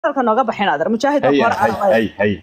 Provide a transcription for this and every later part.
hadalka nooga baxin adeer mujaahid baa hay hore hay aan hay hay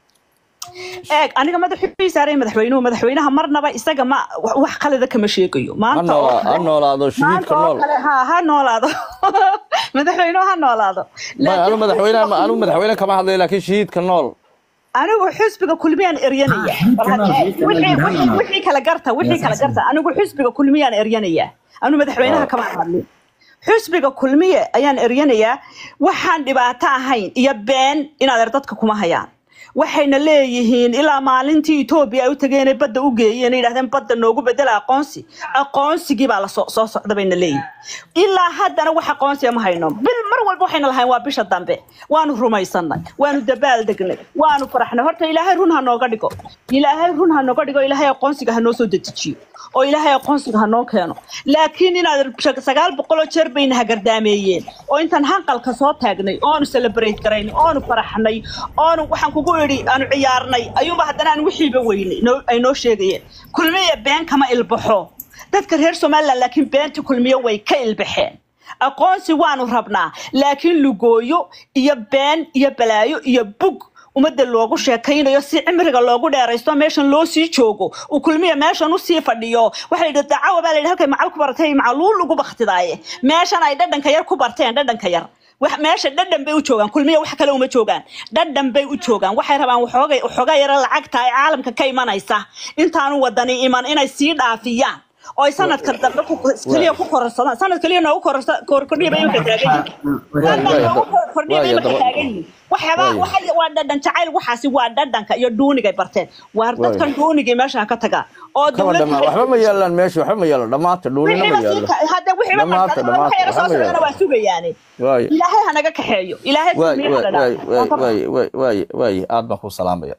eeg aniga madaxii saaray madaxweynuhu madaxweynaha marnaba isaga ma wax wax qalada kama sheegayo ha maanta oo noola- ha kale noolaado maanta shahiidka oo nool kale ha ha noolaado madaxweynuhu ha noolaado may anu laakiin madaxweyne xisbiga anu madaxweyne kama hadlayo laakiin shahiidka nool anigu xisbiga kulmiyaan eryanaya xisbiga Bal haddee xisbiga wixii gudaha wixii- nool. wixii kala garta wixii kala garta anigu xisbiga kulmiyaan eryanaya anu madaxweynaha kama hadlin xisbiga kulmiye ayaan eryanayaa waxaan dhibaato ahayn iyo been inaad dadka kuma hayaan waxayna leeyihiin ilaa maalintii etoobiya ay u tageen badda u geeyeen ay yidhahdeen badda noogu bedela aqoonsi aqoonsigii baa la soo soo socda bayna leeyihin ilaa haddana wax aqoonsiya ma hayno bil mar walba waxayna lahayn waa bisha dambe waanu rumaysanay waanu dabaal degnay waanu faraxnay horta ilaahay run ha nooga dhigo ilaahay run ha nooga dhigo ilaahay aqoonsiga ha noo soo dedejiyo oo ilaahay aqoonsiga ha noo keeno laakiin inaad shag- sagaal boqoloo jeer bayna hagardaameeyeen oo intaan hanqalka soo taagnay oonu celebrate garaynay oonu faraxnay oonu waxaan kugu idhi aanu ciyaarnay ayuunba haddana aan wixiiba weynay noo- ay noo sheegayeen kulmiya been kama ilbaxo dadka reer somaliland laakiin beentii kulmiye way ka ilbaxeen aqoonsi waanu rabnaa laakiin lugooyo iyo been iyo balaayo iyo bug ummadda loogu sheekaynayo si cimriga loogu dheeraysto meeshan loo sii joogo uu kulmiya meeshan usii fadhiyo waxaa la yidhi dacawa baa la yidhi halkay macal ku baratay macaluul ugu baktidaaye meeshan ay dhadhanka yar ku barteen dhadhanka yar wax meesha dhadhan bay u joogaan kulmiya wax kale uma joogaan dhadhan bay u joogaan waxay rabaan waxoogay waxoogaa yara lacagta ay caalamka ka imanaysa intaanu wadani iman inay sii dhaafiyaan oo ay sanadka dambe ku keliya ku kororsadaan sanad keliya noogu kororsa- kor- kordhiya bay imika taagan yihiin sanad waaya noogu da- kor- kordhiya bay waaya imika daba taagan yihiin waxyaaba waaya waxa waa dhadhan jacayl waxaasi waa dhadhanka iyo dhuunigay barteen waar waaya dadkan dhuunigay meesha ha ka tagaan oo kama dowladda dhamaa waxba ma yaalaan meesha waxba ma yaalo dhammaanta dhuunina ma wixiiba sii yaalo ka- hadda wixiiba dhammaanta marsadana waxa dhammaanta yara waxba soo ma socdana yaalo waa sugayaane waaya ilaahay ha naga kaxeeyo ilaahay waay kulmiye ha waay la waay dhaafo waay waan ka waay waay waay waay aad baan ku salaamaya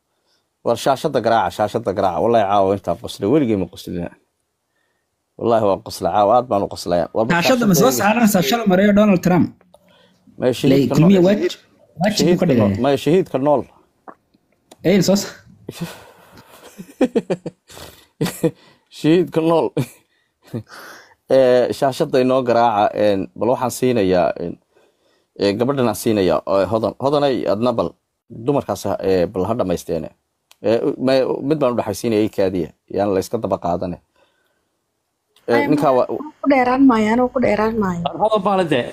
war shaashada garaaca shaashada garaaca wallahi caawa intaan qoslay weligay ma qoslina wallahi waa qosla caawa aad baan u qoslaya warba shaashada ma shaashada soo iga saaranaysaa shala mareeyo donald trump maya le shahiidka nool kulmiya waajib waajib buu ka shahiidka nool dhigaya maya shahiidka nool eyl soo sa- shahiidka nool ee shaashada inoo garaaca een, bal waxaan siinayaa een, ee, gabadhan aan siinayaa oo hodan hodanay adna bal dumarkaas ha- ee, bal ha dhamaysteene Ee, ma- mid baan udhexaysiinaya kaadiya yaan la iska daba qaadane Ee, Ay, ninkaa waa ku dheeraan maayo anigu ku dheeraan maayo hodan baa la dee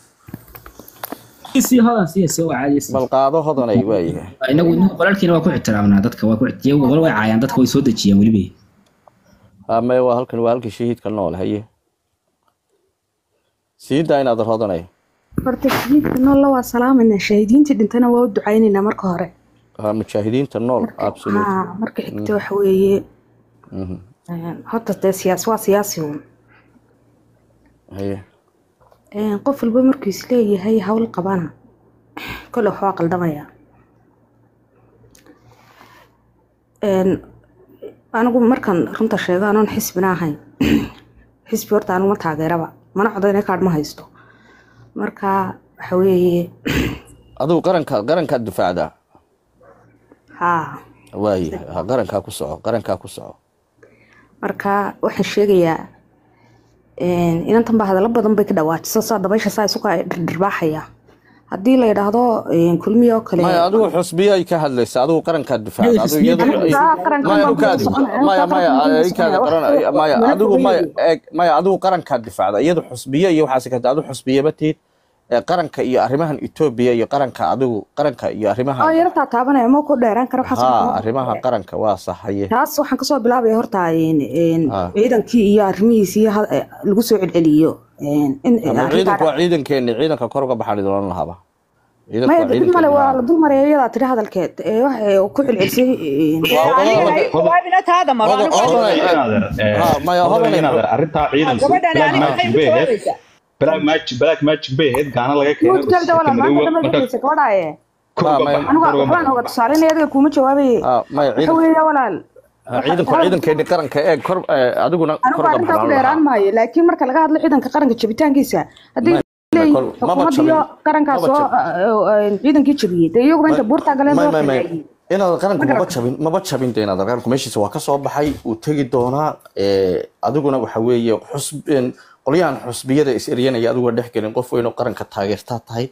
sii hodan sii sii waa caadi sii bal qaado hodanay waayahay inagu inagu qolalkiina waa ku ixtiraamnaa dadka waa ku iyagu qol way caayaan dadka way soo dejiyaan weliba ha maya waa halkan waa halkii shahiidka nool haye siidaa inaad hodanay horta shahiidka noolla waa salaamayna shahiidiintii dhintana waa u ducaynaynaa marka hore ha mujaahidiinta nool absolute haa marka xigta waxa weeye Mhm. een, horta dee siyaas waa siyaasi uun haye Een, qof walba markuu isleeyahay hawl qabana kole waxbaa qaldamaya Een, anigu markan runta sheego anoon xisbina ahayn xisbi horta anigu ma taageeraba mana codayna kaadh ma haysto marka waxa weeye adigu qaranka qarankaad difaacdaa haa waaye ha qarankaa ku soco qarankaa ku soco marka waxaan sheegayaa een, inantan baa hadallo badan bay ka dhawaajiso saa dabaysha saa isuka dhirbaaxaya haddii la yidhaahdo een, kulmiye oo kale maya adigu xusbiyo ay ka hadlaysa adigu qarankaad difaacda Iyadu adigu iyadu xusbiyo- anigu taa qarankan maya baan ukaadi kusoo soconaya maya anigu taa maya qarankan baan kusoo ikaada soconaya qaran maya wanaag adigu maya weeye eeg maya adigu qarankaad difaacda iyadu xusbiyo iyo waxaas ka adigu xusbiyaba tiid ee qaranka iyo arrimahan Ethiopia iyo qaranka adigu qaranka iyo arrimaha oo yartaa taabanaya ma ku dheeraan kara waxaas ha kuma arrimaha qaranka waa saxaye taas waxaan kasoo bilaabaya horta een, een, Ah. ciidankii iyo arrimihiisii ha- eh, lagu soo celceliyo een, in ama arrintaa ciidanku waa ciidankeeni ciidanka kor uga baxaan idin lahaba ciidanku maya waa dib male ciidankeeni waa ha la dul maraya iyadaa tiri hadalkeed ee waxay ku celcelisay een, Dee aniga ha ii jawaabina taada maro hodan anigu hodan waa inaadeer ha maya hodan inaadeer arrintaa ciidanku gabadhani black aniga maxay magic igu bay ahayd jawaabaysaa black magic black magic bay ahayd gaana laga keenay guud galda walaal maanta dhamma marka dhegeysa gabadhaaye kor Ma- uga ma- baxa anigu kor uga waxbaan baxa oga tusaalinaya adiga kuma jawaabaye ha maya waxa ciidan weeye walaal ha ciidanku waa ciidankeeni qaranka ee kor ee, adiguna kor anigu uga arrintaa ku baxaan dheeraan lahaa maayo laakiin marka laga hadlo ciidanka qaranka jabitaankiisa haddii Ma- leeyihiin kor- maba xukuumaddiyo jabin qarankaas maba oo jabin ciidankii jabiyey dee iyaguba inta buurtaa galeen may soo may may xidhaayeen inaad qaranku Ma maba garata? jabin maba jabin de inaad qaranku meeshiisa waa ka soo baxay uu tegi doonaa ee, adiguna waxa weeye xusb een, qolyahan xusbiyada is eryanaya adiguna dhex gelin qof weyn oo qaranka taageertaa tahay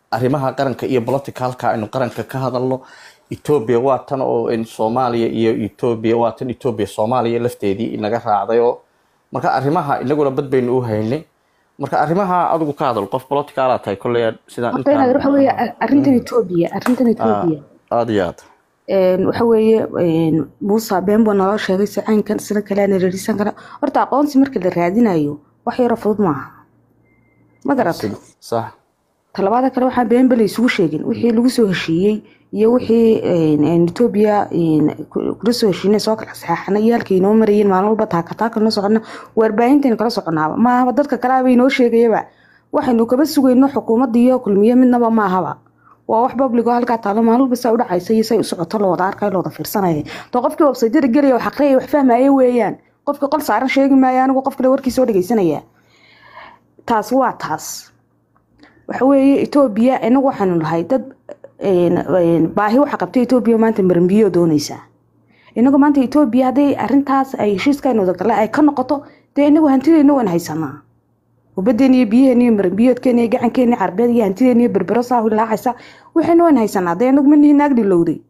arrimaha qaranka iyo politicalka aynu qaranka ka hadalno etoobiya waa tan oo in soomaaliya iyo etoobiya waa tan etoobiya soomaaliya lafteedii inaga raacday oo marka arrimaha inaguna bad baynu u haynay marka arrimaha adigu ka hadal qof politicala tahay kolley sidaan horta inaad waxa weeye arrintan etoobiya arrintan etoobiya aada iyo aad een, waxa weeye een, muuse been buu naloo sheegay si caynkan sida kale aan rarisan kara horta aqoonsi marka la raadinayo wax yaro fudud maaha ma garatay sax talabaada kale waxaan been bele isugu sheegin wixii lagu soo heshiiyey iyo wixii een, een, etoobiya een, ku- kula soo heshiinay soo kala saxaxana iyo halkay inoo marayeen maalin walba taakataaka noo socona warbaahintayn kala soconaaba maahaba dadka kale aba inoo sheegayaba waxaynu kaba sugayno xukuumadda iyo kulmiye midnaba maahaba waa wax babligo halkaa taalo maalin walba saa u dhacaysa iyo say u socoto la wada arkay la wada fiirsanaya to qofkii websaytyada gelaya wax aqriyaya wax fahmaya weeyaan qofkii qol saaran sheegi maayo anigu qof kale warkiisa oo dhegeysanaya taas waa taas waxa weeye etoobiya inagu waxaanu nahay dad een, een, baahi waxa qabta etoobiya maanta marambiyo doonaysaa inagu maanta etoobiya hadday arintaas ay heshiiskaynu wadagala ay ka noqoto dee inagu hantideenna waan haysanaa ubadeena iyo biyaheena iyo marambiyoodkeena iyo gacankeena iyo carbeed iyo hantideena iyo berbero saa hilaacaysa waxayna waan haysanaa dee inagu manihi naag dhilowday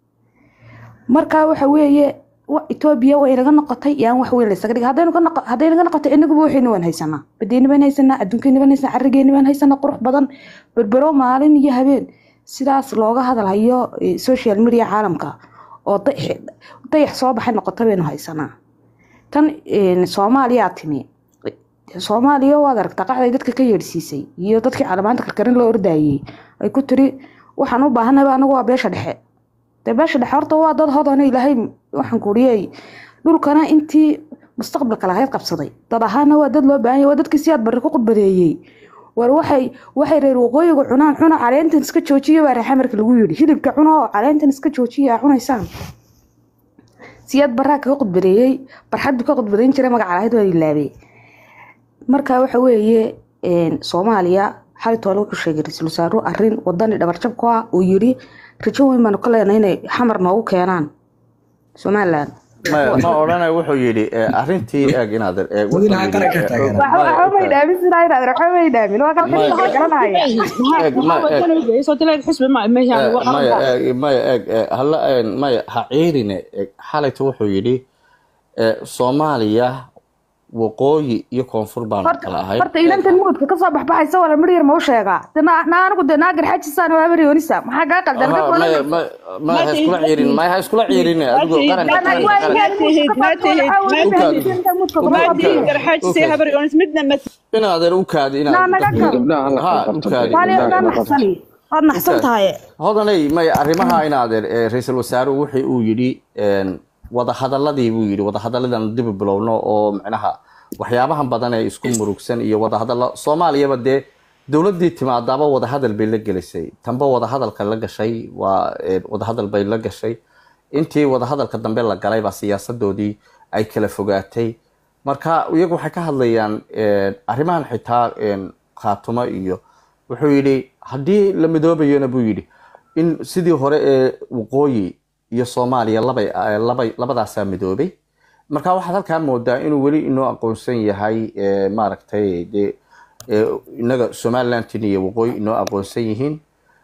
marka waxa weeye wa- etoobiya way naga noqotay yaan wax weyn laysaga dhigay haddaynu ka noqo hadday naga noqotay inaguba waxayna waan haysanaa badeena baan haysanaa adduunkeena baan haysanaa carrigeena baan haysanaa qurux badan berbero maalin iyo habeen sidaas looga hadalhayo eh, social media caalamka oo dayax dayax soo baxay noqota baynu haysanaa tan een, soomaaliyaa timi soomaaliya waad aragtaa qacday dadka ka yeedhsiisay iyo dadkii caalamaanta karkarin loo ordayay ay ku tiri waxaan u baahanaba anagu waa beesha dhexe dee beesha dhexe horta waa dad hodana ilaahay waxaan kuriyey dhulkana intii mustaqbalka lahayd qabsaday dad ahaana waa dad loo baahan yahay waa dadkii siyaad barri ku qudbadeeyey war waxay waxay reer waqooyiga cunaan cuna caleentan iska joojiya baa reexa marka lagu yidhi hilibka cuna oo caleentan iska joojiya aa cunaysaan siyaad baraa kaga qudbadeeyey barxad buu ka qudbadeyn jiray magaca lahayd waa ilaabay marka waxa weeye een, soomaaliya xalitoole wuxuu sheegay ra-iisul wasaaruhu arrin wadani dhabarjab ku ah uu yidhi rajo weyn baanu ka leenay inay xamar noogu keenaan somalilan ma ma odhanayo wuxuu yidhi eh, arrintii eeg inaad eh, wuxuu Madaxa yidhi, qaranka eh, taagan. ma- waxba may dhaamin sidaa inaad waxba may dhaamin waa kala Ma- waxaa garanaya eeg ma eeg soo tilayd xusbi ma meeshaan Eh, waa qaran maya baa. eeg maya eeg eh, hala eh, maya ha ciirine eeg xalayta wuxuu yidhi eh, soomaaliya waqooyi iyo koonfur baanu horta kala ahay horta inantan mugudka kasoo baxbaxaysa wala mir yar ma u sheegaa de na na anigu de naagar xajisaan waa maryoonisa maxaa kaa qaldan Aha, maya ma- ma ha iskula ciirin maya ha iskula ciirin adigoo qaranka qaranka qaranka ma tihin garxaajisay habar yoonis midna ma inaadan u kaadi inaad gabdhaha hala Ha, qabto u kaadi. gabdhaha hala qabto waad naxsan tahay hodanay maya arrimaha inaadeer eh, ra-iisul wasaaruhu wixii uu yidhi een, wadahadaladii buu yidhi wadahadalladan dib u bilowno oo micnaha waxyaabahan badan ee isku murugsan iyo wadahadalla soomaaliyaba dee dowladdii timaadaaba wadahadal bay la gelisay tanba wadahadalka la gashay waa eh, wadahadal bay la gashay intii wadahadalka dambe la galay baa siyaasadoodii ay kala fogaatay marka iyagu waxay ka hadlayaan eh, arrimahan xitaa een, khaatumo iyo wuxuu yidhi haddii la midoobayona buu yidhi in sidii hore ee waqooyi iyo soomaaliya labay eh, labay labadaasaa midoobay marka waxaad halkaa moodaa inuu weli inoo aqoonsan yahay eh, maaragtay dee eh, inaga somalilandtin iyo waqooyi inoo aqoonsan yihiin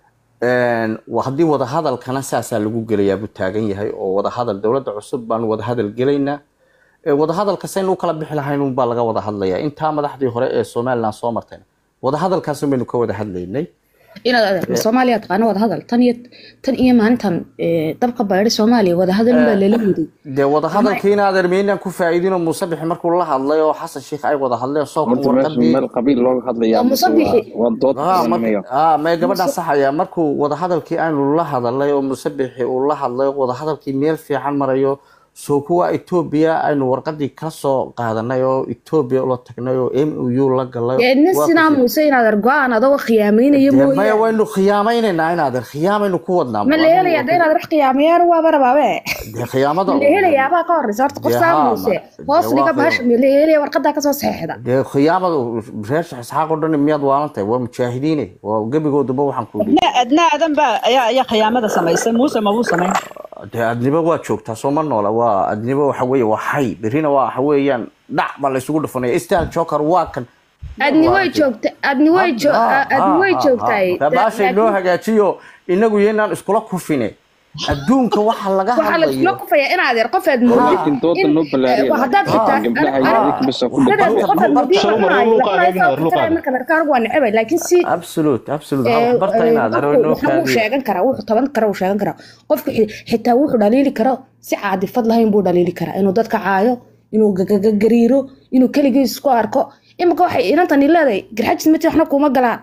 Een, wa- haddii wadahadalkana saasaa lagu gelayaa buu taagan yahay oo wadahadal dowladda cusub baanu wadahadal gelaynaa Ee, wadahadalka saynu u kala bixi lahayn unbaa laga wada hadlayaa intaa madaxdii hore ee somaliland soo martayna wadahadalkaas baynu ka wada hadlaynay inaad adeerto soomaaliya taqaano wadahadal tan iyo tan iyo maalintan eh, dabka baydhay soomaaliya wadahadal baa lala waday dee wadahadalkii in adeer meynaan ku faa'iidinoo muuse bixi markuu la hadlay oo xasan sheikh ay wada hadleen soo kan horta meesha warqadii meel qabiil looga hadlayaa Waa mise waa- musabixi. waa dood Ah, mar- mayo ah, mee gabadhaan saxaya markuu wadahadalkii aanu la hadalay oo muuse bixi uu la hadlay wadahadalkii meel fiican marayo soo kuwa etoobiya aynu warqadii ka soo qaadanay oo etoobiya ula tagnay oo m u la galay nin Waa sinaa ku- muuse inaad argo-aan adoo khiyaameynaya Dee maya mooyaane waynu khiyaameynaynaa inaadeer khiyaamaynu ku wadnaa ma la helayaa de inaad wax khiyaamayaan waaba rabaabe dee khiyaamada ma la helayaabaa ka horeysa horta qof Dee saa haa, muuse ma- hoos dee dhiga waa bahasha ma la helaya warqadaa kasoo saxeexda dee khiyaamada reer sheekh isxaaq oo dhan miyaad waalantahay waa mujaahidiine waa gebigooduba waxaan ku yidhi adna adna adan baa ayaa ayaa khiyaamada samaysay muuse mabuu samayn dee adnibo waa joogtaa soo ma noola waa adnibo waxa weeye waa xay berrina waa waxa weeyaan dhac baa laysugu dhufanaya stan joker waa kan adni way joogta adni way jo- adni way joogtaay baashay noo hagaajiyo inagu yeynaan iskula kufine adduunka waxa laga waxaa la iskula hadlayo kufayaa in adeer qofeed laakiin dooda noo ballaariya haddaad xitaa gabdhaha iyo idinka bas ku Dadaan dhaqan qofeed mudii Shalom, la marka luuqa cunaayo, la adeegna, cunaayo, luuqa fikiraya marka marka anigu waa necebay laakiin si absolute absolute ee, waxaa barta ee, inaad qofku noo waxa uu kaadiyo sheegan karaa wuxuu taban kara uu sheegan karaa qofku xi- xitaa wuxuu dhaliili karo si caadifad lahayn buu dhaliili karaa inuu dadka caayo inuu gagagariiro inuu keligiis isku arko imika waxay inantani leedahay garxajis mati waxna kuma galaan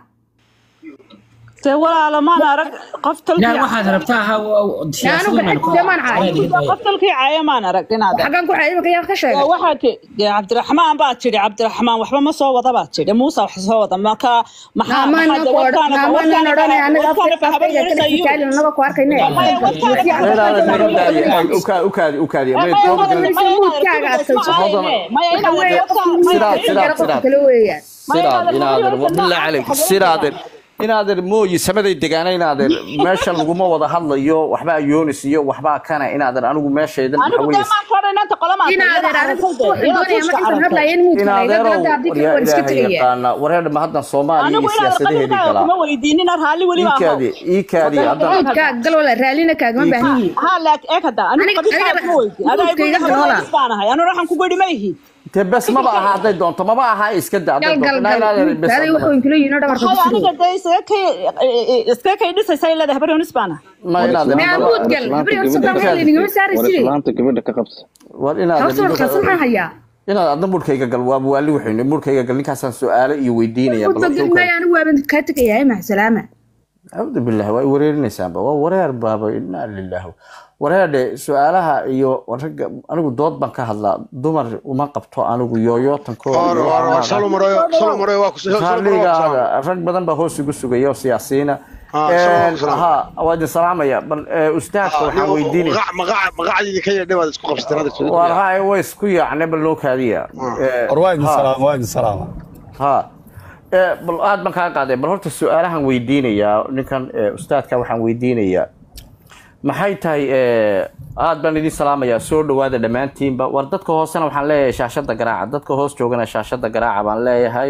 dee walaalo maan arag qof yaa talkii waxaad rabtaa ha anu garxajis demaan caayo qof talkii caaya maan arag inaad xaggan ku caayo imika yaa ka sheegay waxaa ti dee cabdiraxmaan baad tidhi cabdiraxmaan waxba ma soo wada baad tidhi muuse wax soo wada maka maxaa maamaan maxaa- ku warkaana- maamaan warkaana- odhanay anaga warkaana afka fahaban afkayga kala yarisayu. fikaalin anaga ku arkayne Maya, warkaana- ukaadi ukaadi Maya, Wait, maya, wait, maya, muudkaaga maya, adkayso. maya, maya, inaad Weeye, warka- qofkii maya, sidaad- muudkaaga sidaad- qofka sidaad. kale weeyaan sidaad inaadeer wabilaa calayk sidaadeer inaadeer mooyi samaday degaana inaadeer meesha laguma wada hadlayo waxbaa yoonis iyo waxbaa kana inaadeer anigu meeshaydan anigu waxa dee weeye maan ka odhan inanta qolamaan inaadeer anigu wuxuu doonaya ma intan hadlaya in muudka layga inaadeerow galada haddii kale yaa waan iska ilaahay tegaya yaqaana wareer ma haddan soomaaliya iyo anigu inaad siyaasadaheedii qabiilkaaga kuma galaa weydiinina raalli weli baa iikaadi iikaadi haddan muudkaa gal wala raallina kaagama baahan yihiin ha laak eeg hadda anigu Aniga- qabiilkaaga aniga- kuma weydiin adaa igu muudkayga yidhi galoola. habar baan ahay anu waxaan kugu idhi ma ihid dee bes maba aha hadday doonto maba aha iska da hadday gal gal doonto gal inaadeer bes muudkaaday wuxuu inkula yihiin oo dhabarka ku waxay aniga sugaya dee iskaga kay iskaga kay dhisaysa leedahay habar yoonis baan ahay ma inaadeer Maa muudgal habri horta baan hel inigama saari war jiray islaanta gabadha ka qabta war horta warkaas maxaa inaadeer hayaa inaad adna murkayga gal waa waali wuxuu murkayga gal ninkaasaan su-aalo iyo weydiinaya muudka gelmaayo anigu waaban kaa tegayaa mac salaama acuudu billahi waa i wareerinaysaanba waa wareer baaba inaa lilah wareerdhe su-aalaha iyo ragga anigu dood baan ka hadlaa dumar uma qabto anigu yooyootankooda shalom maroyo shalom maroyo waa ku shalom maroyo waa ku salaam raalligaaga rag badan baa hoos igu sugaya oo siyaasiyiina Ah, salaam, salaam. ha waa idin salaamaya bal eh, ustaadka waxaan weydiinaya magacadii ka yeedhay waad isku qabsateen hadda soo waa rahay way isku yaacne bal noo kaadiya Eh, war waa idin ha. salaama waa idin salaama ha Eh, bal aad baan kaa qaaday bal horta su-aalahan weydiinayaa ninkan eh, ustaadka waxaan weydiinayaa maxay tahay eh, aad baan idin salaamayaa soo dhawaada dhammaantiinba war dadka hoosena waxaan leeyahay shaashada garaaca dadka hoos joogana shaashada garaaca baan leeyahay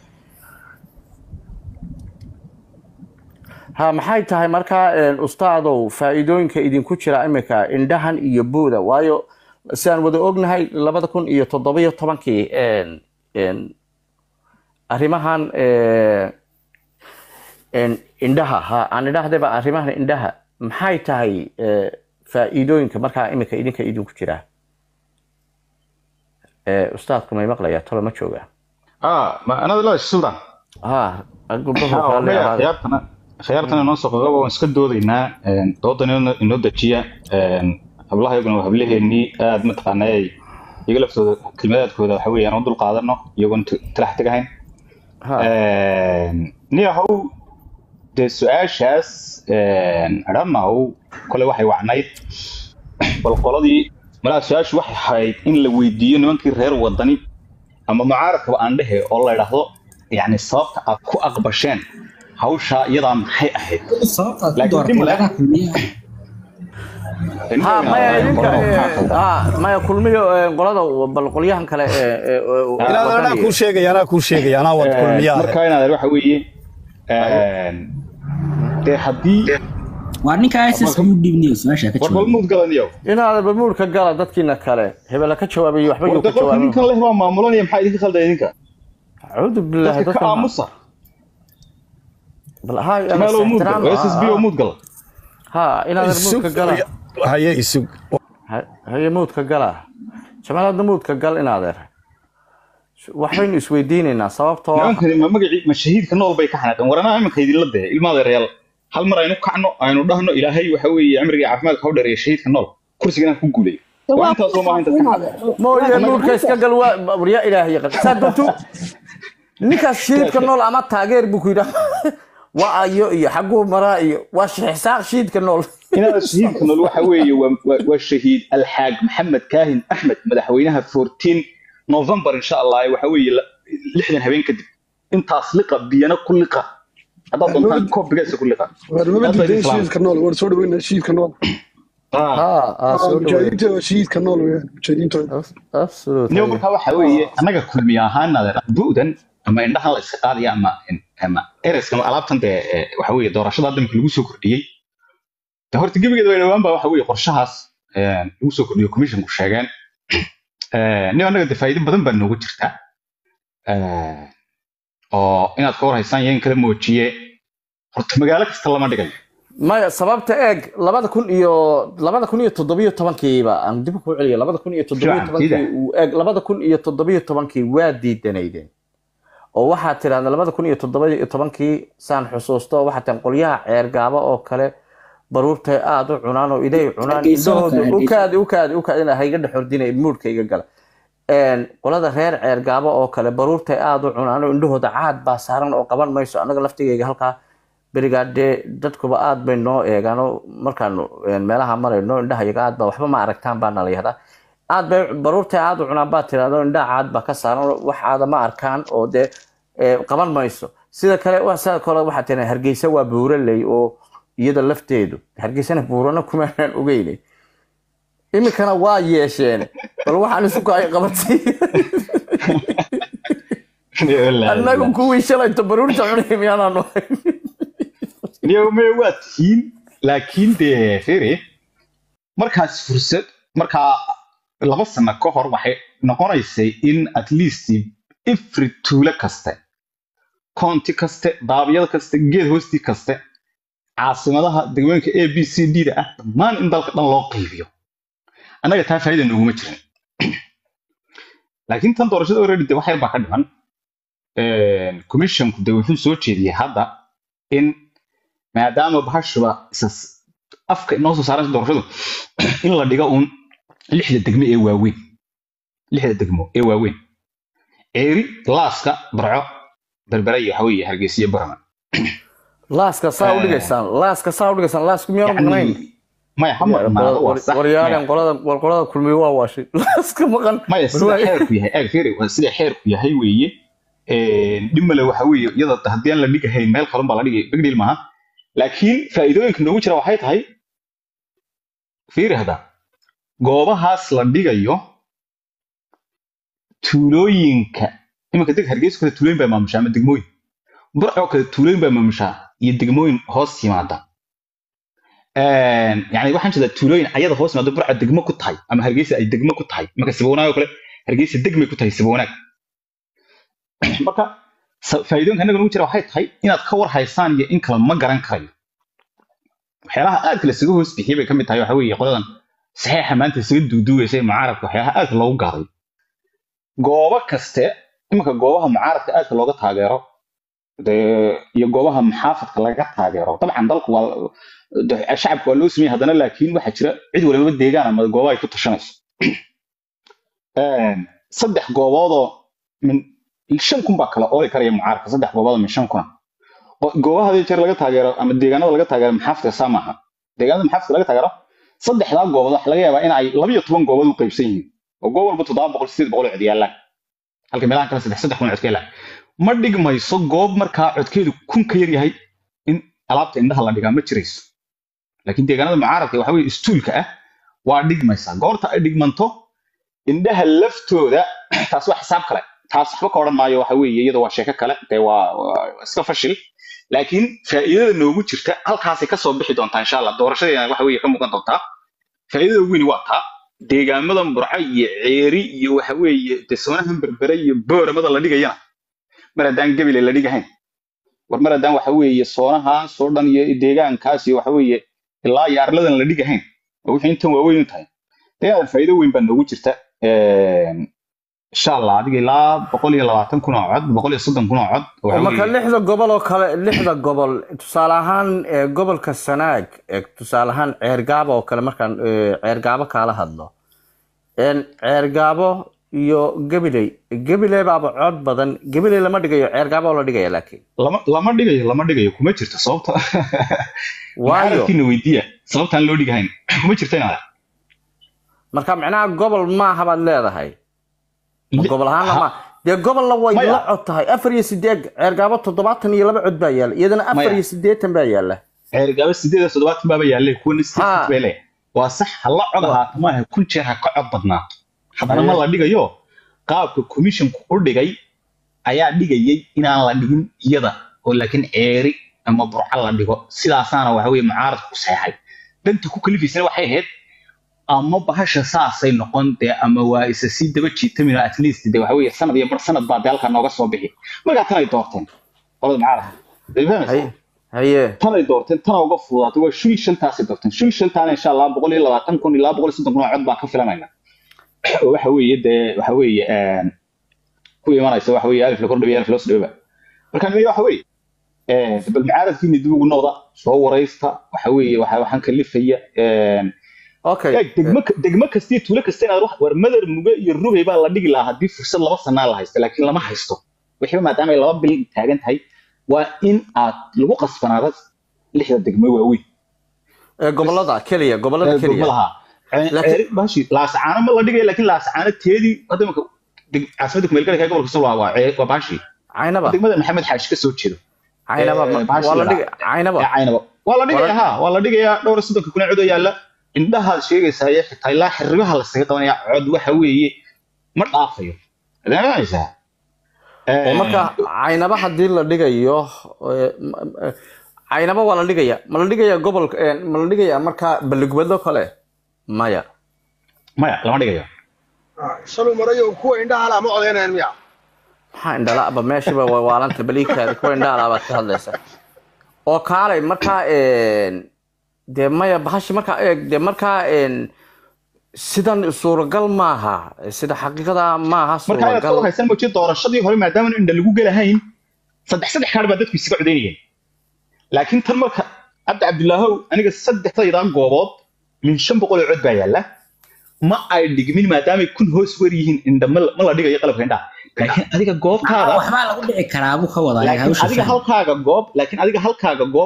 ha maxay tahay markaa eh, ustaadow faa'iidooyinka idinku jira imika indhahan iyo buuda waayo sidaan wada ognahay labada kun iyo toddobiyo tobankii en- en, arrimahan eh, en, indhaha ha aan idhaahdaba arrimahan indhaha maxay tahay eh, faa'iidooyinka markaa imika idinka idinku jira Eh, ustaadku may maqlayaa talo ma jooga ah ma anada la sultan ha gabdhahu Ah, kale maya, ahaada. khiyaartana khiyaartana inoo soo qogaba waan iska doodaynaa een, doodan inoo- inoo dejiya een, hablaha iyaguna waa hablaheennii aad mataqaana ay iyaga laftooda kelmadaadkooda waxa weeyaan u dul qaadano iyagoon t- talax tegahayn Ha. niyahow dee su-aashaas adhamaw kole waxay wacnayd bal qoladii malaa su-aashu waxay ahayd in la weydiiyo nimankii reer wadani ama mucaaradkaba aan dhehe oo la idhaahdo yani sababta aad ku aqbasheen hawshaa iyadaa maxay ahayd sababtaad ku Laakiin dooratay dib lagaha kulmiyaha ha maya idinka eh, ha maya kulmiyo eh, qolada bal qolyahan kale ee- ee- ee- inaad anaa wadaniga. kuu sheegaya anaa kuu sheegaya anaa wad kulmiyaa marka inaad waxa weeye dee haddii waa ninka isis u dhibniyo su-aasha ka war jawaab balmuud galaniyow inaad bamuurka gala dadkiina kale hebela ka jawaabayo waxba yuu warda ka qofka ninkan jawaabin leh baa maamulanaya maxaa idinka khalday idinka acuudu billahi dadka ka dadka aamusa bal ha meelo muud gal s s b oo muud gal ha inaad isug muudka gala haye isug Ha- haye muudka gala jamaalaadna muudka gal inaadeer waxbaynu isweydiinaynaa sababtoo ah nimankani ma magacii ma shahiidka nool bay ka xanaaqeen war anaa iminka idinla dee ilmaada real hal mar aynu kacno aynu dhahno ilaahay waxa weeye cimriga caafimaadka hau dheereeya shahiidka nool kursigana ku guulay waa intaasoo maaha intaas ka xanaaqeen mooye muudka iska gal waa waryaa ilaahay yaqan saa duntu ninkaas shiidka nool ama taageer buu ku yidhaa waa ayo iyo xaguu maraa iyo waa shixsaaq shiidka nool inaad shahiidka nool waxa weeye waa- waa- waa shahiid alxaag maxamed kaahin axmed madaxweynaha 14 november insha allah waxa weeye la- lixdan habeen kadib intaas liqa biyana ku liqa haddaad doontaan koob bigeesa ku liqa war maba Aad baa diiday idin salaam. shiidka nool war soo dhaweynaa shiidka nool Ah. ha ha soo dhaweey mujaahidiinta waa shiidka nool weyaan mujaahidiintooda absolutely niyo markaa waxa weeye annaga kulmiye ahaan adeer bu'dan ama indhahan la iska qaadaya ama ama ereska ama alaabtan dee eh, waxa weeye doorashada hadda marka lagu soo kordhiyey de horta gebigeeda way dhowaan baa waxa weeye qorshahaas eh, lagu soo kordhiyo commissionku sheegeen Eh, nin annaga de faa'iido badan baa noogu jirta Eh, oo inaad ka war haysaan iyo in kala moojiye horta magaalo kasta lama dhigayo maya sababta eeg labada kun iyo labada kun iyo toddobiyo tobankiiba aan dib ku celiyo labada kun iyo toddobiyo Fiican, tobankii sida. uu eeg labada kun iyo toddobiyo tobankii waa diidanaydeen oo waxaad tidhahda labada kun iyo toddobiyo tobankii saan xusuusto waxaad tihan qolyaha ceergaaba oo kale baruurtay aada u cunaan oo iday cunaan Hargeysa oo kale, indhahooda Hargeysa. ukaadi ukaadi ukaadi ina hayga dhex ordinay muudka iga gala Een, qolada reer ceergaabo oo kale baruurtay aada u cunaan oo indhahooda caad baa saaran oo qaban mayso annaga laftigeyga halkaa berigaa dee dadkuba aad bay noo eegaano markaanu een, meelaha marayno indhahayaga aad baa waxba ma aragtaan baa nala yahdaa aad bay baruurtay aad u cunaan baa tirahdo indhaha caad baa ka saaran oo wax aada ma arkaan oo dee ee, qaban mayso sida kale wa- sida kale waxaa tiraa hargeysa waa buuraley oo iyada lafteedu hargeysana buurana kumaanaan ogeynay iminkana waa yeesheen bal waxaan isu kaay qabatay annagu kuwii shalayto baruurta cunay miyaanaan ahayn niyome waa tihiin laakiin dee fere markaas fursad markaa laba sano ka hor waxay noqonaysay in at least every tuulo kaste county kaste daabyada kaste geed hoostii kaste caasimadaha degmooyinka a b c d da ah dhammaan in dalka dhan loo qaybiyo annaga taa faa'iida nooguma jirin laakiin tan doorashada already de wax yar baa ka dhiman commissionku de wuxuu soo jeediyey hadda in maadaama bahashuba isas afka inoo soo saaran doorashadu in la dhigo uun lixda degmo ee waaweyn lixda degmo ee waaweyn ceeri laaska barco berbera iyo waxa weeye hargeysa iyo barama laaska saa u dhigaysaan laaska saa u dhigaysaan laasku miyaanu maqnayn yani maya ha maqnaado waa sax waryaaleen maya qolada war qolada kulmiye waa waashay laaska maqan maya bal sida waa- xeerku yahay eeg fere waa sida xeerku yahay weeye dhib male waxa weeye iyada haddii aan la dhigahayn meel kalun baa la dhigay big deal maaha laakiin faa'iidooyinka noogu jira waxay tahay fiiri hadda goobahaas la dhigayo tuulooyinka iminka deg hargeysa kale tuulooyin baa maamushaa ama degmooyin burcoo kale tuulooyin baa maamushaa iyo degmooyin hoos yimaada yani waxaan jeedaa tuulooyin ayada hoos yimaada burca degmo ku tahay ama hargeysa ay degmo ku tahay marka sibawanaag oo kale hargeysa degmay ku tahay sibawanaag marka sa- faa'iidooyinka annaga nagu jira waxay tahay inaad ka war haysaan iyo in kale ma garan karayo waxyaalaha aadka lasaga hoos bixiyay bay ka mid tahay waxa weeye qoladan saxiixa maanta isaga duuduugaysa ee mucaaradka waxyaalaha aadka loogu gaaday goobo kaste iminka goobaha mucaaradka aadka looga taageero dee iyo goobaha muxaafadka laga taageero dabcan dalku waa de- shacabka waa loo sameeyey haddana laakiin waxaa jira cid waliba deegaan ama goobo ay ku tashanayso Een, saddex gooboodoo min shan kun baa kala ooli karaya mucaaradka saddex gooboodoo min shan kuna oo goobaha hadii jeer laga taageero ama deegaanada laga taageero maxaafadka saa maaha deegaanada maxaafadka laga taageero saddexdaa goobood waxaa laga yaabaa in ay labiyo toban goobood u qaybsan yihiin oo goob walba toddoba boqol sideed boqol oo cod yaallaan halka meelahan kale saddex saddex kun oo cod ka yaallaan ma dhigmayso goob markaa codkeedu kun ka yar yahay in alaabta indhaha la dhigaa ma jirayso laakiin deegaanada mucaaradka waxa weye istuulka ah waa dhigmaysaa goorta ay dhigmanto indhaha laftooda taas waa xisaab kale taas waxba ka odhan maayo waxa weeye iyada waa sheeko kale dee waa waa iska fashil laakiin faa'iidada noogu jirta halkaasay kasoo bixi doontaa insha allah doorashadeena waxa weeye ka muuqan doontaa faa'iidada ugu weyni waa taa deegaamada burco iyo ceeri iyo waxa weeye dee soonahan berbere iyo booramada la dhigayana mar haddaan gebile la dhigahayn war mar haddaan waxa weeye soonahaas oo dhan iyo deegaankaas iyo waxa weeye ilaa iyo arladan la dhigahayn oo wixii intan waaweyn u tahay dee faa'iido weyn baa noogu jirta Een, insha allah adiga ilaa boqol iyo labaatan kun oo cod boqol iyo soddon kun oo cod oo waxa marka weeye lixda gobol oo kale lixda gobol tusaale ahaan ee, gobolka sanaag ee, tusaale ahaan ceergaabo oo kale markaan ee, ceergaabo kaala hadlo een, ceergaabo iyo gabiley gabiley baaba cod badan gabiley lama dhigayo ceergaabo oo la dhigaya laakiin lama lama dhigayo lama dhigayo kuma jirto sababta waayo mucaaradkiina weydiiya sababtaan loo dhigahayn kuma jirto inaad marka micnaha gobol maaha baad leedahay Ma gobol ahaanna ha ma dee gobolna way maya la cod tahay afar iyo sideed ceergaabo toddobaatan iyo laba cod baa yaalla iyadana afar maya iyo siddeetan baa yaalla ceergaba sideed iyo toddobaatan baaba yaalle kuwana sideed ha bay leeyahay waa sax ha la cod wa- ahaato maaha kun jeer ha ka cod badnaato haddana ma haye la dhigayo qaabka commissionku u dhigay ayaa dhigayay inaan la dhigin iyada oo laakiin ceeri ama burca la dhigo sidaasaana waxa weye mucaaradku ku seexay danta ku kalifaysana waxay ahayd ama bahasha saasay noqon dee ama waa isa sii daba jiitamino at least de waxa weye sanad iyo bar sanad baa dee halkaa nooga soo bixi markaa tanay doorteen qolada mucaaradka Dee fahmaysaa? haye haye tanay doorteen tana uga fududaatay waa shil shantaasay doorteen shil shantaana insha allah boqol iyo labaatan kun ilaa boqol iyo soddon kun oo cod baa ka filanayna oo waxa weeye dee waxa weeye een, ku imanaysa waxa weeye alif la kordhabiya alif loos dhawba marka nimeya waxa weeye een, bal mucaaradkiina dib ugu noqda soo waraysta waxa weeye waxa waxaan kalifaya een, okay eeg degmo ka- degmo kasta iyo tuulo kasta inaad wax war madar muge iyo rugay baa la dhigi lahaa haddii fursad laba sanaa la haysto laakiin lama haysto wixiiba maadaama ay laba bil taagan tahay waa in aad lagu qasbanaada lixda degmo waaweyn ee gobolada keliya gobolada keliya gobolaha Laakiin- bashi laasacaano ma la dhigaya laakiin laasacaano teedii hadda imika deg- caasimada kumeelgalka gobolka soo waa waa cee- waa bashi caynaba degmada maxamed xaashi ka soo jeedo caynaba ee, ma- bahasha waa la la dhigi caynaba ee caynaba waa la dhigayaa ha waa la dhigayaa dhowr iyo soddonka kun ee cod oo yaalla indhahaad sheegaysaa iyo xitaa ilaa xiribaha lasaga qabanaya cod waxa weeye ma dhaafayo adeemaysaa oo marka caynaba haddii la dhigayo ee, m- m- caynaba waa la dhigaya ma la dhigaya gobolka ee, ma la dhigaya marka balligubadlo kale maya maya lama dhigayo shaluu marayo kuwa indhaha lama codeynayaan miya maxaa indhalaba meeshiba waa waalanta baliikaada kuwa indhaala baad ka hadlaysa oo kaalay markaa een, dee maya bahashi markaa eeg dee markaa een, sidan suuragal maaha sida xaqiiqada maaha marka inaad ka suuragal haysan moji doorashadii hore maadaama indha lagu gelahayn saddex saddex kaadh baa dadku isaga codeynayeen laakiin tan marka cabdi cabdilaahow aniga saddexdaydaa goobood min shan boqol oo cod baa yaalla ma ay dhigmin maadaamay kun hoos wer yihiin indha ma la ma la dhigayo qalabka indhaha laakiin adiga goobtaada waxbaa lagu dhici karaa buu ka wadaa laakiin hawsha adiga faham. halkaaga goob laakiin adiga halkaaga goob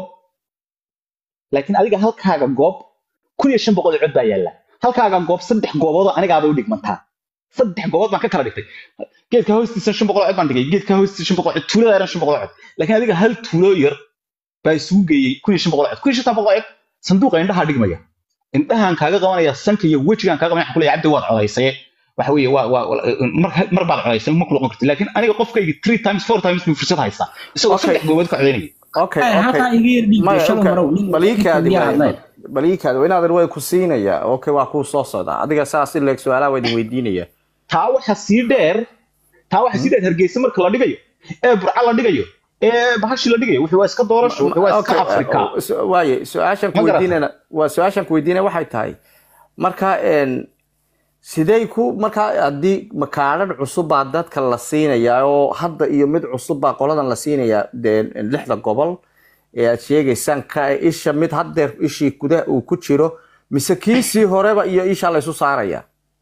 laakiin adiga halkaaga goob kun iyo shan boqol oo cod baa yaalla halkaaga goob saddex goobood oo anigaaba u dhigmantaa saddex goobood baan ka kala dhigtay geedka hoostiisa shan boqol oo cod baan dhigay geedka hoostiisa shan boqol oo cod tuulada yaran shan boqol oo cod laakiin adiga hal tuulo yar baa isugu geeyey kun iyo shan boqol oo cod kun iyo shantan boqol oo cod sanduuqa indhaha dhigmaya indhahaan kaaga qabanaya sanka iyo wejigaan kaaga qabanaya waxaan ku leeyahay cabdi waad codaysaye waxa weeye waa waa mar mar baad codaysay ma ku noqon kartid laakiin aniga qofkayga three times four times buu fursad haystaa isagoo Okay. saddex goobood ka codaynaya okay Ay, okay halkaa iga yar dhiig Maya, shalay okay. marow nin baliikaadi nin hadlay. baliikaadi inaadan way ku siinaya okay waa kuu soo socdaa adiga saas in leeg su-aalaha waa idin weydiinaya taa waxa sii dheer taa waxa sii dheer hargeysa marka la dhigayo ee burca la dhigayo ee bahashi la dhigayo wuxuu waa iska doorasho wuxuu waa iska Okay, afrika uh, su- waaye su-aashan ku Ma garata? weydiinayna waa su-aashan ku weydiinaya waxay tahay marka een, sidee ku marka haddii makaadhadh cusub baa dadka la siinayaa oo hadda iyo mid cusub baa qoladan la siinayaa dee lixda gobol ee aad sheegaysaan ka isha mid haddeer ishii gudaha uu ku jiro mise kiisii horeba iyo isha laysu saaraya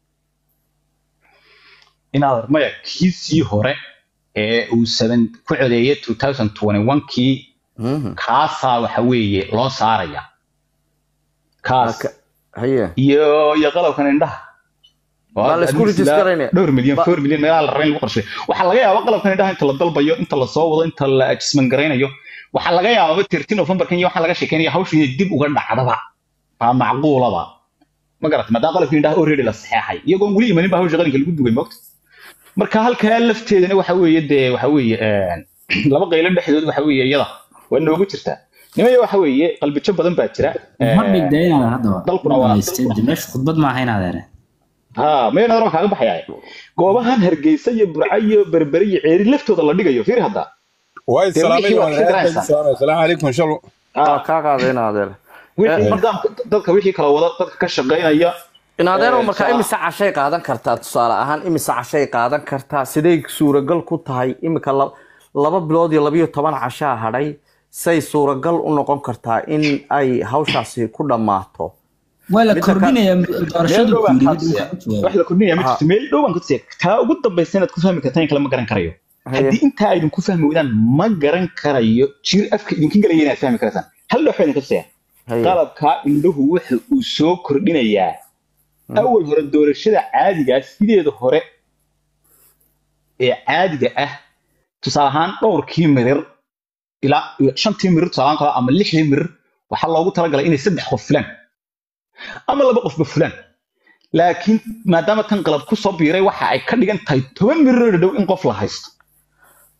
inaad maya kiisii hore ee uu seven ku codeeyay 2021kii kaasaa waxa weeye loo saaraya kaas Marka- haye iyo iyo qalabkan indhaha Baa la isku Admiis ilaa register-aynaya. dhowr milyan Ba- four milyan meelaha la rabay in lagu qorsheeyo waxaa laga yaabaa qalabkan indhaha inta la dalbayo inta la soo wado inta la adjustment garaynayo waxaa laga yaabaa tirti novemberkan iyo waxaa laga sheekeynaya hawshu inay dib uga dhacdaba baa macquulaba ma garata maadaama qalabkii indhaha already la saxeexay iyagoon weli imanin baa hawsha qalinka lagu dugay moogta marka halkaa lafteedana waxa weeye dee waxa weeye een, laba qaylo dhexdood waxa weeye iyada waa noogu jirtaa nimaya waxa weeye qalbijo badan baa jira ma dhigda inaad haddaba dalkuna waa- dhamaystay. De meesha khudbad maaha inaad ere ha maya nadar kaaga baxaya goobahan hargeysa iyo burca iyo berbere iyo ceeri laftooda la dhigayo fiir hadda وايد dee سلام wixii waad ka garanaysaa السلام عليكم ان شاء الله waa kaa qaadayna adeer wixii nidaamka dadka wixii kala wada dadka ka shaqaynaya in adeero Eh, marka saa- imise cashay qaadan kartaa tusaale ahaan imise cashay qaadan kartaa siday suuragal ku tahay imika la- laba bilood iyo labiyo toban cashaa hadhay say suuragal u noqon kartaa in ay hawshaasi ku dhammaato waa la Midda ka- kordhinaya meel doorashadu dhow baan fiiri kaa mid tusiyaa waxaa ku jawaabay. wax la kordhinaya ma Ha. jirto meel dhow baan ka tusiyaa taa ugu dambaysa inaad ku fahmi kartaan in kale ma garan karayo Haye. haddii intaa aydin ku fahmi weydaan ma garan karayo jir afka idinka galaya inaad fahmi karataan hal dhox baa idinka tusiyaa Haye. qalabkaa indhuhu waxa uu soo kordhinayaa awal hore doorashada caadigaa sideeda hore ee caadiga ah tusaale ahaan dhowrkii mirir ilaa shantii mirir tusaale ahaan kale ama lixdii mirir waxaa loogu talagalay inay saddex qof fulaan ama laba qofba fulaan laakiin maadaama tan qalab ku soo biiray waxa ay ka dhigan tahay toban mirir oo dhow in qof la haysto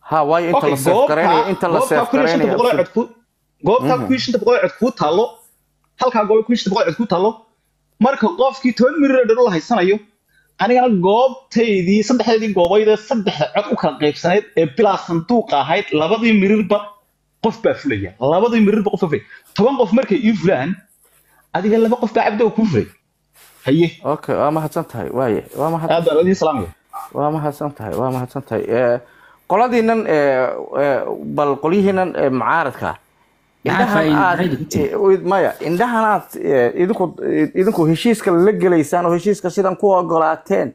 ha waayo inta okay la seef garaynayo goobta inta la goobta seef kun iyo shanta garaynayo boqol ee cod ku goobta kun iyo shanta boqol ee cod kuu taallo halkaa goob kun iyo shanta boqol ee cod kuu taallo marka qofkii toban mirir ee dhan la haysanayo anigana goobtaydii saddexdeedii goobayd ee saddexda cod u kala qaybsanayd ee bilaa sanduuqa ahayd labadii mirirba qof baa fulaya labadii mirirba qof baa fulaya toban qof markay ii fulaan adiga laba qof baa cabdow kuu fulay haye okay waa mahadsan tahay waaye waa mahad aad baan idiin salaamaya waa mahadsan tahay waa mahadsan tahay Eh, qoladiinan eh, eh, bal qolyihiinan eh, mucaaradka Maxaa indhahan faa'iido- aad faa'iido ku jira? eh, id- maya indhahan aad eh, idinku eh, idinku heshiiska la gelaysaan oo heshiiska sidan ku ogolaateen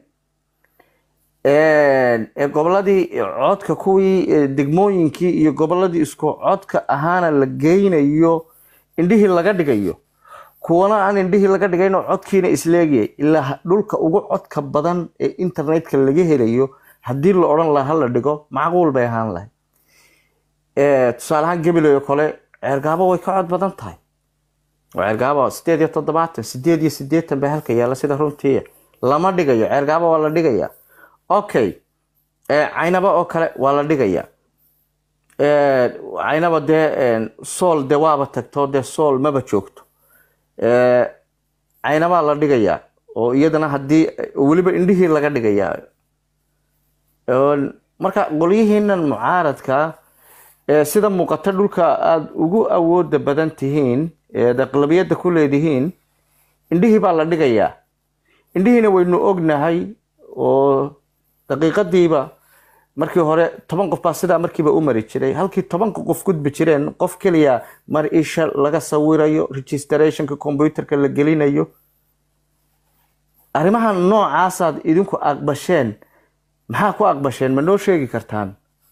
Eh, eh, goboladii codka kuwii eh, degmooyinkii iyo goboladii isku codka ahaana la geynayo indhihii laga dhigayo kuwana aan indhihii laga dhigayn oo codkiina isleegayay ilaa ha- dhulka ugu codka badan ee internetka laga helayo haddii la odhan lahaa la dhigo macquul bay ahaan lahayd Eh, tusaale ahaan gabiley oo kale ceergaabo way ka cod badan tahay oo ceergaabo sideed iyo toddobaatan sideed iyo sideetan baa halka yaalla sida runtii lama dhigayo ceergaabo waa la dhigaya okay Eh, caynaba oo kale waa la dhigaya Eh, caynaba dee eh, sool dee waaba tagto dee sool maba joogto Eh, caynabaa la dhigayaa oo iyadana haddii weliba indhihii laga dhigayaa Oo marka qolyihiinan mucaaradka ee sida muuqata dhulka aada ugu awooda badan tihiin eed aqlabiyadda ku leedihiin indhihii baa la dhigayaa indhihiina waynu ognahay oo daqiiqadiiba markii hore toban qof baa sidaa markiiba u mari jiray halkii tobanka qof gudbi jireen qof keliya mar isha laga sawirayo registrationka computerka la gelinayo arrimahan noocaasaad idinku aqbasheen maxaa ku aqbasheen ma noo sheegi kartaan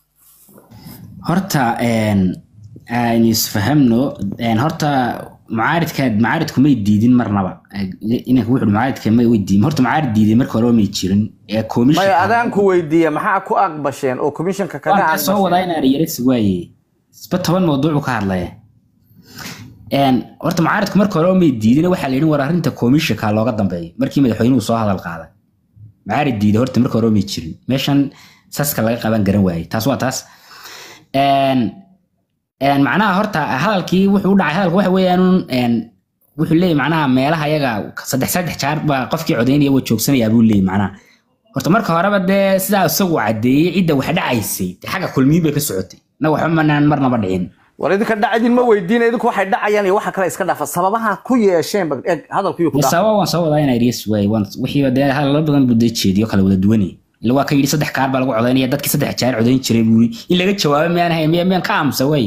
horta een, aan isfahamno een, horta mucaaridka mucaaridku may diidin marnaba inanka wuxuu mucaaridka may way diidin horta mucaarid diiday marka hore may jirin ee maya komishanka adaan ku weydiiya maxaa ku aqbasheen oo commissionka kaga waan ka soo aqbasheen wadaa inaan yarisi waaye isba toban mawduucu ka hadlaya Een, horta mucaaridku marka hore may diidin waxaa la yidhi war arrinta komishanka looga dambeeyo markii madaxweynuhu soo hadal qaaday mucaarid diiday horta marka hore may jirin meeshan saska laga qaban garan waaye taas waa taas Een, een, macnaha horta hadalkii wuxuu u dhacay hadalku waxa weeyaan een, wuxuu leeyahy macnaha meelaha yaga saddex saddex jaar baa qofkii codaynaya waa joogsanayaa buu leeyahy macnaha horta marka horeba dee sidaa isagu cadeeyey cidda wax dhacaysay dee xagga kulmiyin bay ka socotay na waxba manaan marnaba dhicin war idinka dhacdin ma weydiina idinku waxay dhacayaan iyo waxa kale iska dhaafa sababaha ku yeesheen ba eg hadalkuyuu ku dee dhaaf sababa waan soo wadaa inaa iryas waay waan wixii dee hadallo badan buu dee jeediyo kala wada duwanay ila waa ka yidhi saddex kaar baa lagu codaynaya dadkii saddex jaar codayn jiray buu yidhi in laga jawaabo miyaan hay miya miyaan ka aamusa waay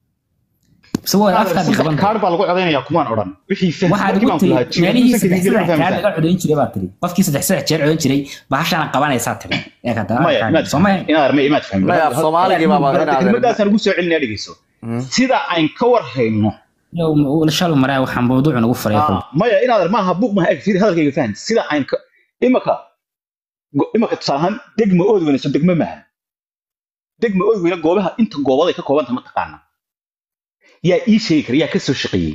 mise waa afkaadi qaban kaar baa lagu codaynayaa kumaan odhan wixii faham waxaad markii ugu baan tiri kulahaa jirin meelihii musanka saddex digil ma saddex jaar fahmaysaa laga codayn jiray baa tiri qofkii saddex saddex jeer codayn jiray bahashaana qabanaysaa tiri ee ka maya imaad soomaya fahmin inaad armay imaad fahmin maya af soomaaligii baaba inaad kelmadaasaan ugu soo celinaya dhegeyso sida aan ka war hayno shal maraa waxaan mawduucu nagu faray Ah, maya inaad ar maaha buuq maha eg fiiri hadalkayga fahan sida aan ka imaka go- imaka tusaale ahaan degma ood weynayso degma maaha degma ood weyna goobaha inta goobaday ka koobanta ma taqaana yaa ii sheegi kara yaa ka soo shaqeeyey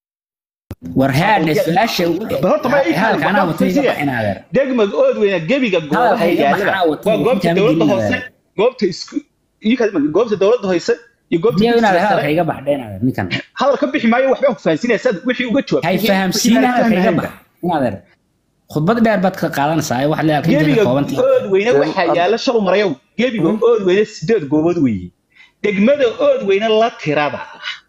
war haadhe su-aasha Ba horta ma ii hadalka fahmin, anaa ba watay iga fiirsiya. baxin adeer degma ood weyna gebiga goobaha Hadalkayga yaalaba maxaa watay? waa goobta Intaan dowladda gelin hoose adeer. goobta isku ii kaadi marka, goobta dowladda hoose iyo goobta miyaa dugsiga inaad sare. hadalka iga baxdeen adeer ninkan hadal ka bixi maayo waxbaan ku fahansiinaya saad wixii uga jawaab hay fahamsiin hadalka iga bax in adeer khudbad dheer baad ka qaadanaysaa ee waxaad leedahay gebiga inteeda koobantii ood weyne waxaa yaala shal marayow gebiga ood weyne sideed goobood weeye degmada ood weyne la tirada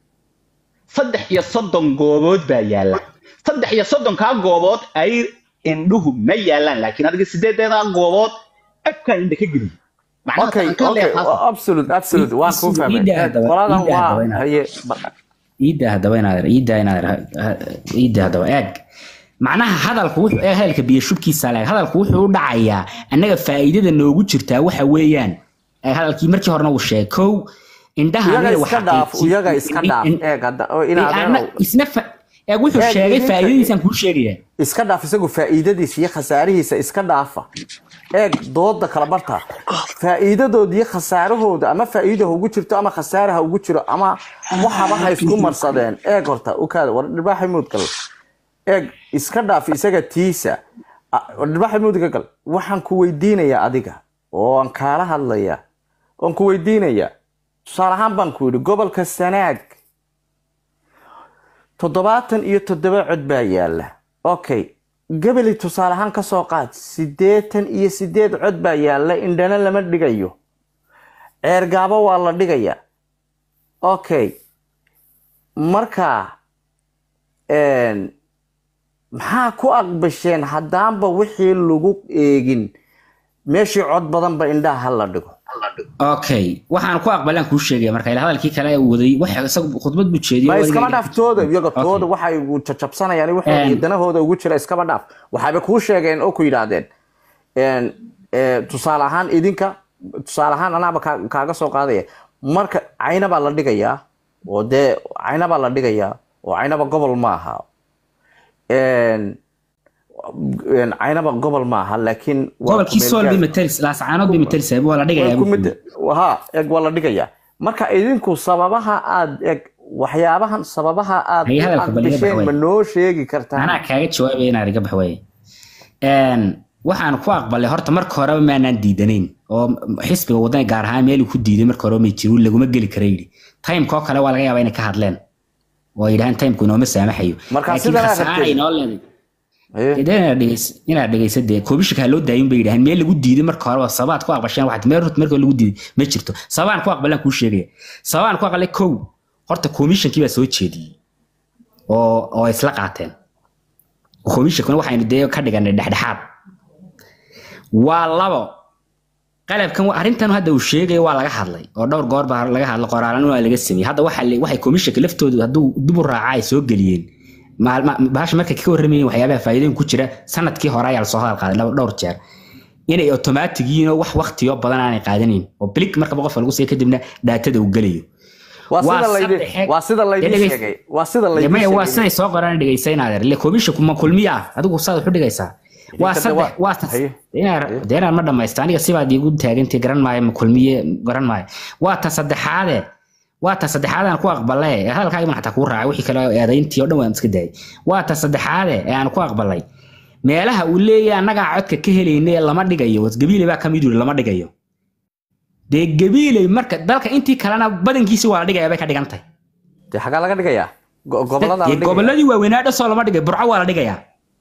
saddex iyo soddon goobood baa yaala saddex iyo soddonkaa goobood ay indhuhu ma yaalaan laakiin adiga sideedeedaa goobood afkaan indha ka geliy macnaha okay aan ka okay leeyahay absolute absolute waan kuu Ii fahmay daa haddaba, qoladan ii daa waa haddaba inaad- haye ba- iidda haddaba inaad iidda inaad iidda haddaba eeg macnaha hadalku wuxuu ee hadalka biyo shubkiisa leeg hadalku wuxuu u dhacayaa annaga faa'iidada noogu jirtaa waxa weeyaan ee hadalkii markii horena uu sheegay kow indhaha iyaga aniga iska waxaa dhaaf qiibsi- iyaga iska in- dhaaf in- eeg hadda oo in- inaad ana- isna fa- eeg wuxuu Eeg, sheegay idinka- faa'iidadiisaan kuu sheegaya iska dhaaf isagu faa'iidadiisa iyo khasaarihiisa iska dhaafa eeg dooda kala barta faa'iidadooda iyo khasaarahooda ama faa'iida ha ugu jirto ama khasaare ha ugu jiro ama waxaba ha isku marsadeen eeg horta ukaada war dhibaaxi muud gal eeg iska dhaaf isaga tiisa Ah, war dhibaaxi muud ka gal waxaan ku weydiinayaa adiga oo aan kaala hadlayaa oon ku weydiinaya tusaale ahaan baan ku yidhi gobolka sanaag toddobaatan iyo toddoba cod baa yaala okay gebeli tusaale ahaan ka soo qaad siddeetan iyo siddeed cod baa yaala indhana lama dhigayo ceergaabo waa la dhigaya okay marka een, maxaa ku aqbasheen haddaanba wixii lagu eegin meeshii cod badanba indhaha ha la dhigo okay waxaan ku aqbalaan kuu sheegaya marka ila hadalkii kale uu waday wax isagu khudbad buu jeediyey ma oo iskaba adiga- dhaaf tooda iyaga Okay. tooda waxay jajabsanayaan waxooda iyo Een. danahooda ugu jira iskaba dhaaf waxayba kuu sheegeen oo ku yidhaahdeen een, ee, tusaale ahaan idinka tusaale ahaan anaaba kaa- kaaga soo qaadaya marka cayna baa la dhigayaa oo dee cayna baa la dhigayaa oo caynaba gobol ma aha Een, een, caynaba gobol ma aha laakiin waa gobolkii ku sool meel bay gaar. matalis laascaanood bay matalis waa la dhigayaa Waa ku buu mid- yidhi. ha eg waa la dhigayaa marka idinku sababaha aad eg waxyaabahan sababaha aad Hay u hadalka bal iga aqbasheen baxway. ma noo sheegi kartaa anaa kaaga jawaabaya inaan iga bax waaye Een, waxaan ku aqbalay horta marka horeba maanaan diidanayn oo xisbiga wadani gaar ahaan meel uu ku diiday marka hore may jirin laguma geli kara yidhi timekoo kale waa laga yaabaa inay ka hadleen oo ay yidhahaan timku inooma saamaxayo Marka laakiin sidan aad khasaare rabtay. inoo leeday Haye. dee inaad dhegeys- inaad dhegeysa dee koobishaka ha loo daayin bay yidhahaan meel lagu diiday marka horeba sababaad ku aqbasheen waxaad meel horta marka lagu diiday ma jirto sababaan ku aqbalaan kuu sheegaya sababaan ku aqbalay kow horta komishankii baa soo jeediyey oo oo ay isla qaateen komishankuna waxaynu dee ka dhiganay dhexdhexaad waa labo qalabkan wa- arrintan hadda uu sheegayo waa laga hadlay oo dhowr goor baa laga hadlay qoraalana waa laga sameeyey hadda waxa la- waxay komishanka laftoodu hadduu dib u raaca ay soo geliyeen maalma- bahasha markay ka warramayeen waxyaabaha faa'iidooyin ku jira sanadkii hore ayaa lasoo hadal qaaday laba- dhowr jeer inay automatic yihiin oo wax waqtiyo badan aanay qaadanayn oo blik markaba qofka lagu siiyo kadibna dhaatada uu gelayo waa waa sida laydin saddex- waa sida laydin Dee dhegeyst- sheegay waa sida Dee laydin maya waa sheegay siday soo qoraan dhegeysa inaad er le komishanku ma kulmiya ah adigu saad wax u dhigaysaa waa Idinka de saddex waa- waa tas- haye. inaan dee inaan ma dhamaysto aniga sibaad iigu taagantay garan maayo ma kulmiye garan maayo waa ta saddexaade waa ta saddexaad aan ku aqbalay ee hadalkaaga baan xataa kuu raacay wixii kale oo eedayntii oo dhan waan iska daayay waa ta saddexaade ee aan ku aqbalay meelaha uu leeyahay annagaa codka ka helayna ee lama dhigayo wasgabiile baa kamid yiri lama dhigayo dee gabiiley marka dalka intii kalena badankiisi waa la dhigaya bay ka dhigan tahay dee xagaa laga dhigayaa Go- gobolada la Dee dhigaya goboladii waaweynaa dhasoo lama dhigay burco waa la dhigayaa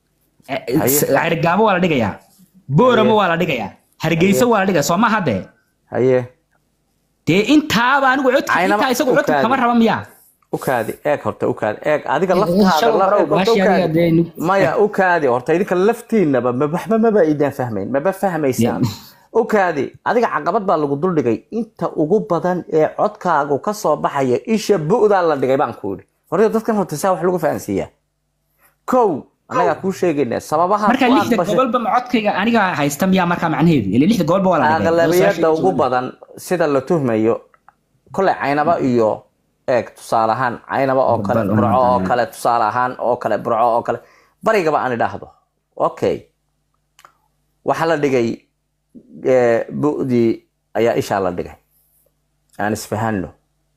cergaabo waa la dhigayaa booramo waa la dhigayaa hargeysa waa la dhigaya soo ma hadde haye dee intaaba anigu codka Aynaba intaa isagu u codka kaadi. kama raba miyaa u kaadi eeg horta u kaadi eeg adiga laftaada shalay la- hore eeg, horta u baashii adiga kaadi. dee nu- maya u kaadi horta idinka laftiinaba ma- waxba maba idaan fahmayn maba fahmaysaan u kaadi adiga caqabad baa lagu duldhigay inta ugu badan ee codkaagu ka soo baxaya isha bu'daa la dhigay baan ku yidhi horta dadkan horta saa wax lagu fahansiiyaa kow annagaa kuu sheegaynaa sababaha marka ku lixda aqbashay- gobolba ma codkayga aniga haysta miyaa markaa macnaheedu ile lixda gobolba waa la dhigay aqlabiyada ugu badan sida la tuhmayo koley caynaba iyo eeg tusaale ahaan caynaba oo kale Bal- burco oo kale tusaale ahaan oo kale burco oo kale barigaba aan idhaahdo okay waxaa la dhigay eh, bu'dii ayaa ishaa la dhigay aan isfahanno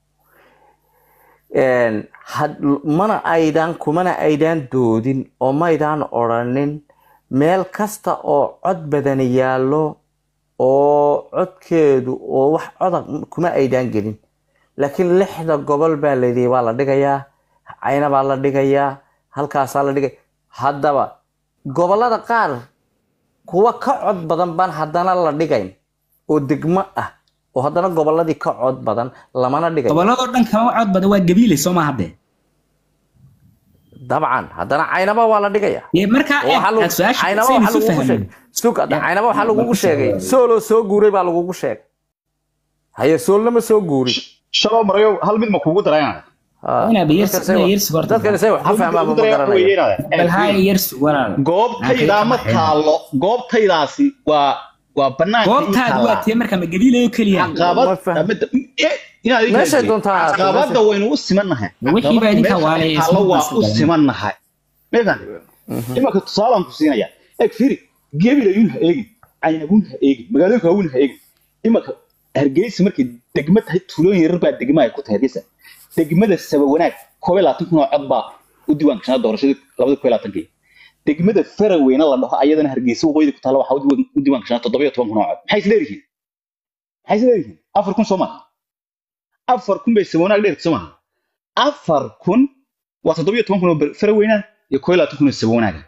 Een, had- mana aydaan kumana aydaan doodin oo maydaan odhanin meel kasta oo cod badani yaallo oo codkeedu oo wax coda kuma aydaan gelin laakiin lixda gobol baa layidhi waa la dhigayaa cayna baa la dhigayaa halkaasaa la dhigay haddaba gobollada qaar kuwa ka cod badan baan haddana la dhigayn oo degmo ah oo haddana gobolladii ka cod badan lamana dhigayo goboladoo dhan kama cod badan waa gabiile soo ma hadde dabcan haddana caynaba waa la dhigaya dee markaa oo waxaa lagu- aad su-aasha caynaba saynu waxaa isu lagugu fahmin sheegay sug hadda Ya. caynaba waxaa lagugu sheegay sooloo soo guuray baa lagugu sheegay haye soolna ma soo guurin shaloo marayo hal mid ma kugu darayna Ah, Inaa biyar- dadkan say- inaa yar sugarta. dadkan say wax ka fahmaan ma garanaya bal haya yar su- walaal goobtaydaa ma taalo goobtaydaasi waa waa banaanka ii goobtaadu waa taallaa. tee marka ma gabiileyo keliya caqabad Ma fahmi. ama- eh, inaad ii Meeshay gaarsiin. doontaa ahaato, caqabada meeshay- waynu u simannahay Wixii baa idinka Caqabada waalaya, meesha taalo waa isma u galan. simannahay meekan imanka tusaalaan ku siinaya eeg fiiri gebilayun ha eegin caynabun ha eegin magaalooyinka waaweyn ha eegin imanka hargeysa markay degma tahay tuulooyin yarar baa degma ay ku tahay hargeysa degmada saba wanaag koob iyo labaatan kun oo cod baa u diiwaan gashanaa doorashadii labada koob iyo labaatanki degmada faraweyne la dhaho ayadana hargeysa waqooyida ku taalla waxaa u diiwaan- u diiwaan gashanaa toddoba iyo toban kun oo cod maxay isleeyihiin maxay isleeyihiin afar kun soo maaha afar kun bay sabawanaag dheerta soo maaha afar kun waa toddobiyo toban kun oo ber- fara weynaa iyo koo iyo labaatan kun oo sabawanaaga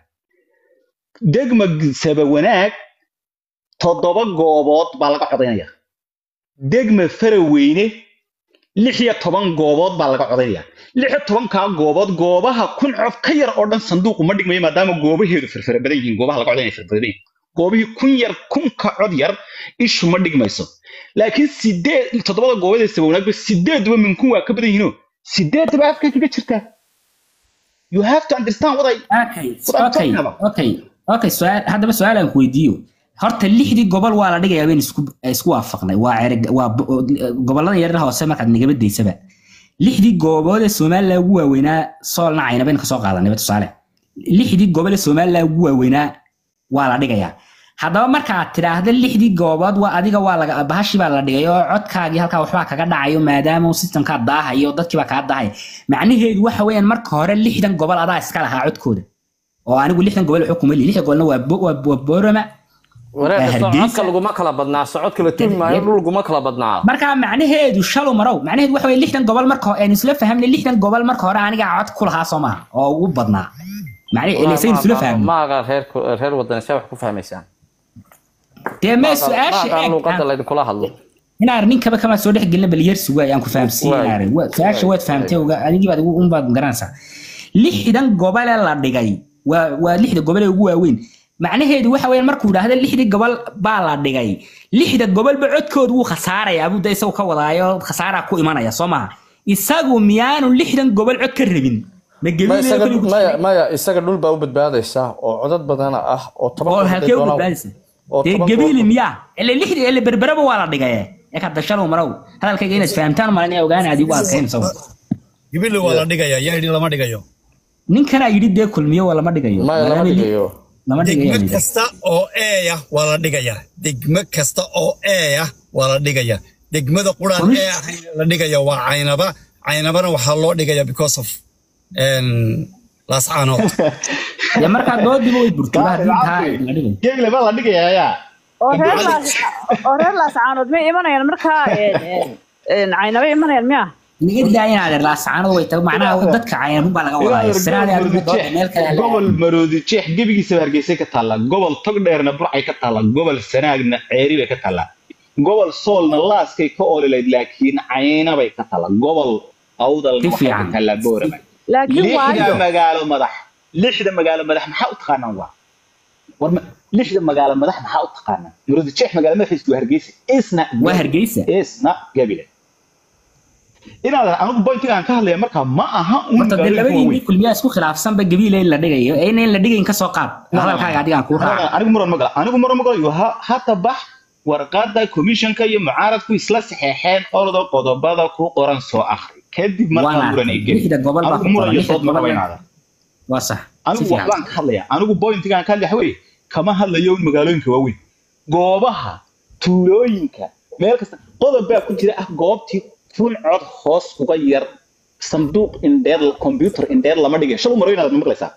degma sabawanaag toddoba goobood baa laga codaynaya degma faraweyne lix iyo toban goobood baa laga codaynaya lix iyo tobankaa goobood goobaha kun cof ka yar oo dhan sanduuqu ma dhigmayo maadaama goobaheedu firfira badan yihiin goobaha laga codaynaya firfira badan yihiin goobihii kun yar kunka cod yar ishu ma dhigmayso laakiin sideed toddobada goobood ee sabawnaagba sideeduba min kun waa ka badan yihiinoo sideedaba afka kaga jirtaa you have to understand what I okay what I'm okay talking about. okay okay su'aal haddaba su'aal aan ku weydiiyo horta lixdii gobol waa la dhigayaa bayn isku isku waafaqnay waa cereg waa bo- gobollada yaryar hoose markaad nagaba daysaba lixdii goobood ee somaliland ugu waaweynaa soolna cayna baynu kasoo qaadanayba tusaale lixdii gobol ee somaliland ugu waaweynaa waa la dhigayaa haddaba markaad tidhaahda lixdii goobood waa adiga waa laga bahashii baa la dhigay oo codkaagii halkaa waxbaa kaga dhacayo maadaama uu systemkaa daahayo dadkii baa kaa daahaya macnaheedu waxa weeyaan marka hore lixdan gobol adaa iska lahaa codkooda oo anigu lixdan gobol xukuma li lixdan gobolna waa Bo- waa waa boorama wareerka Hargeysa. socodka laguma kala badnaa socodka la tumi maayo dhul laguma kala badnaa markaa macnaheedu shalow marow macnaheedu waxa weye lixdan gobol marka hore aynu isla fahamnay lixdan gobol marka hore anigaa cod ku lahaa soo maaha oo ugu badnaa macnaheedu saynu isla fahamnay maaga reer reer wadani see wax ku fahmaysaan dee mee su-aasha maaga eeg luuqada laydinkula hadlo inaar ninkaba kama soo dhex gelina bal yarsi waay aan ku fahamsiin Waay. inaar Wa- su-aasha waad fahamtay oga- adigii baad ugu- unbaad garanaysaa lixdan gobole la dhigay waa waa lixda gobol ee ugu waaweyn macnaheedu waxa weeyaan markuu idhaahda lixdii gobol baa la dhigay lixda gobolba codkoodu wuu khasaarayaa buu da isagu ka wadaayo khasaaraa ku imanaya soo maha isagu miyaanu lixdan gobol cod ka rabin ma Ma gelin isaga maya maya isaga dhul baa u badbaadaysa oo codad badana ah oo toban oo qof halkee u doonaan- badbaadaysa oo dee toban gabiili goob- miyaa ile lixdii ile berberaba waa la dhigay ee ka dashalow marow hadalkayga inaad fahamtaan malan yaa ogaana adigu aad kayn saw gibili waa la dhigaya yaa yidhi lama dhigayo ninkanaa yidhi dee kulmiyo waa lama dhigayo maya lama Maadaama li- dhigayo lama dhigayo degmo yidhi. kasta oo eeya waa la dhigaya degmo kasta oo eeya waa la dhigaya degmada quraan Komish- ee ahayn la dhigaya waa caynaba caynabana waxaa loo dhigaya because of en, laascaanood dee markaa doodiba way burtay ba haddii taa la dhigayo geegle baa la dhigayaa yaa oo reer laas oo reer laascaanood may imanayaan markaa een, een, een, caynaba imanayaan miya inaga daa inaad er laasacaanada way tahay macnaha dadka caynabun baa laga wadaayo siraadii adigu dooda meel kale ha gobol maroodi jeex gebigiisaba hargeysay ka taallaa gobol togdheerna burcay ka taallaa gobol sanaagna ceeri bay ka taallaa gobol soolna laaskay ka oolilayd laakiin caynabay ka taallaa gobol awdalna Si waxay ka fiican. taallaa boorama laakiin lixda waayo magaalo madax lixda magaalo madax maxaa u taqaanaan waa war ma- lixda magaalo madax maxaa u taqaanaan maroodi jeex magaalo madaxiisu waa hargeysa isna waa hargeysa isna gabile inaad anigu bointiga aan ka hadlaya markaa ma aha un horta dee magaalooyinka labadii waaweyn nin kulmiyaa isku khilaafsanba gabiile in la dhigayo ee in la dhigayn ka soo qaad hadalkaaga adigaan kuu raaca anigu muran ma gala anigu muran ma galayo ha hata bax warqada komishanka iyo mucaaradku isla saxeexeen ordo qodobada ku qoran soo akhri kadib markaa Waan muran ay arkay. geli Lixda gobol baa anigu ku muran qoran, iyo lixda dood ma gobol qaba baa- inaada waa sax si anigu fiican waxbaan ka hadlaya anigu bointigaan ka hadlaya waxa weeye kama hadlayo in magaalooyinka waaweyn goobaha tuulooyinka meel kasta qodob baa ku jira ah goobtii kun cod hoos uga yar sanduuq indheer computer indheer lama dhigay shalu marayo inaad ma maqlaysaa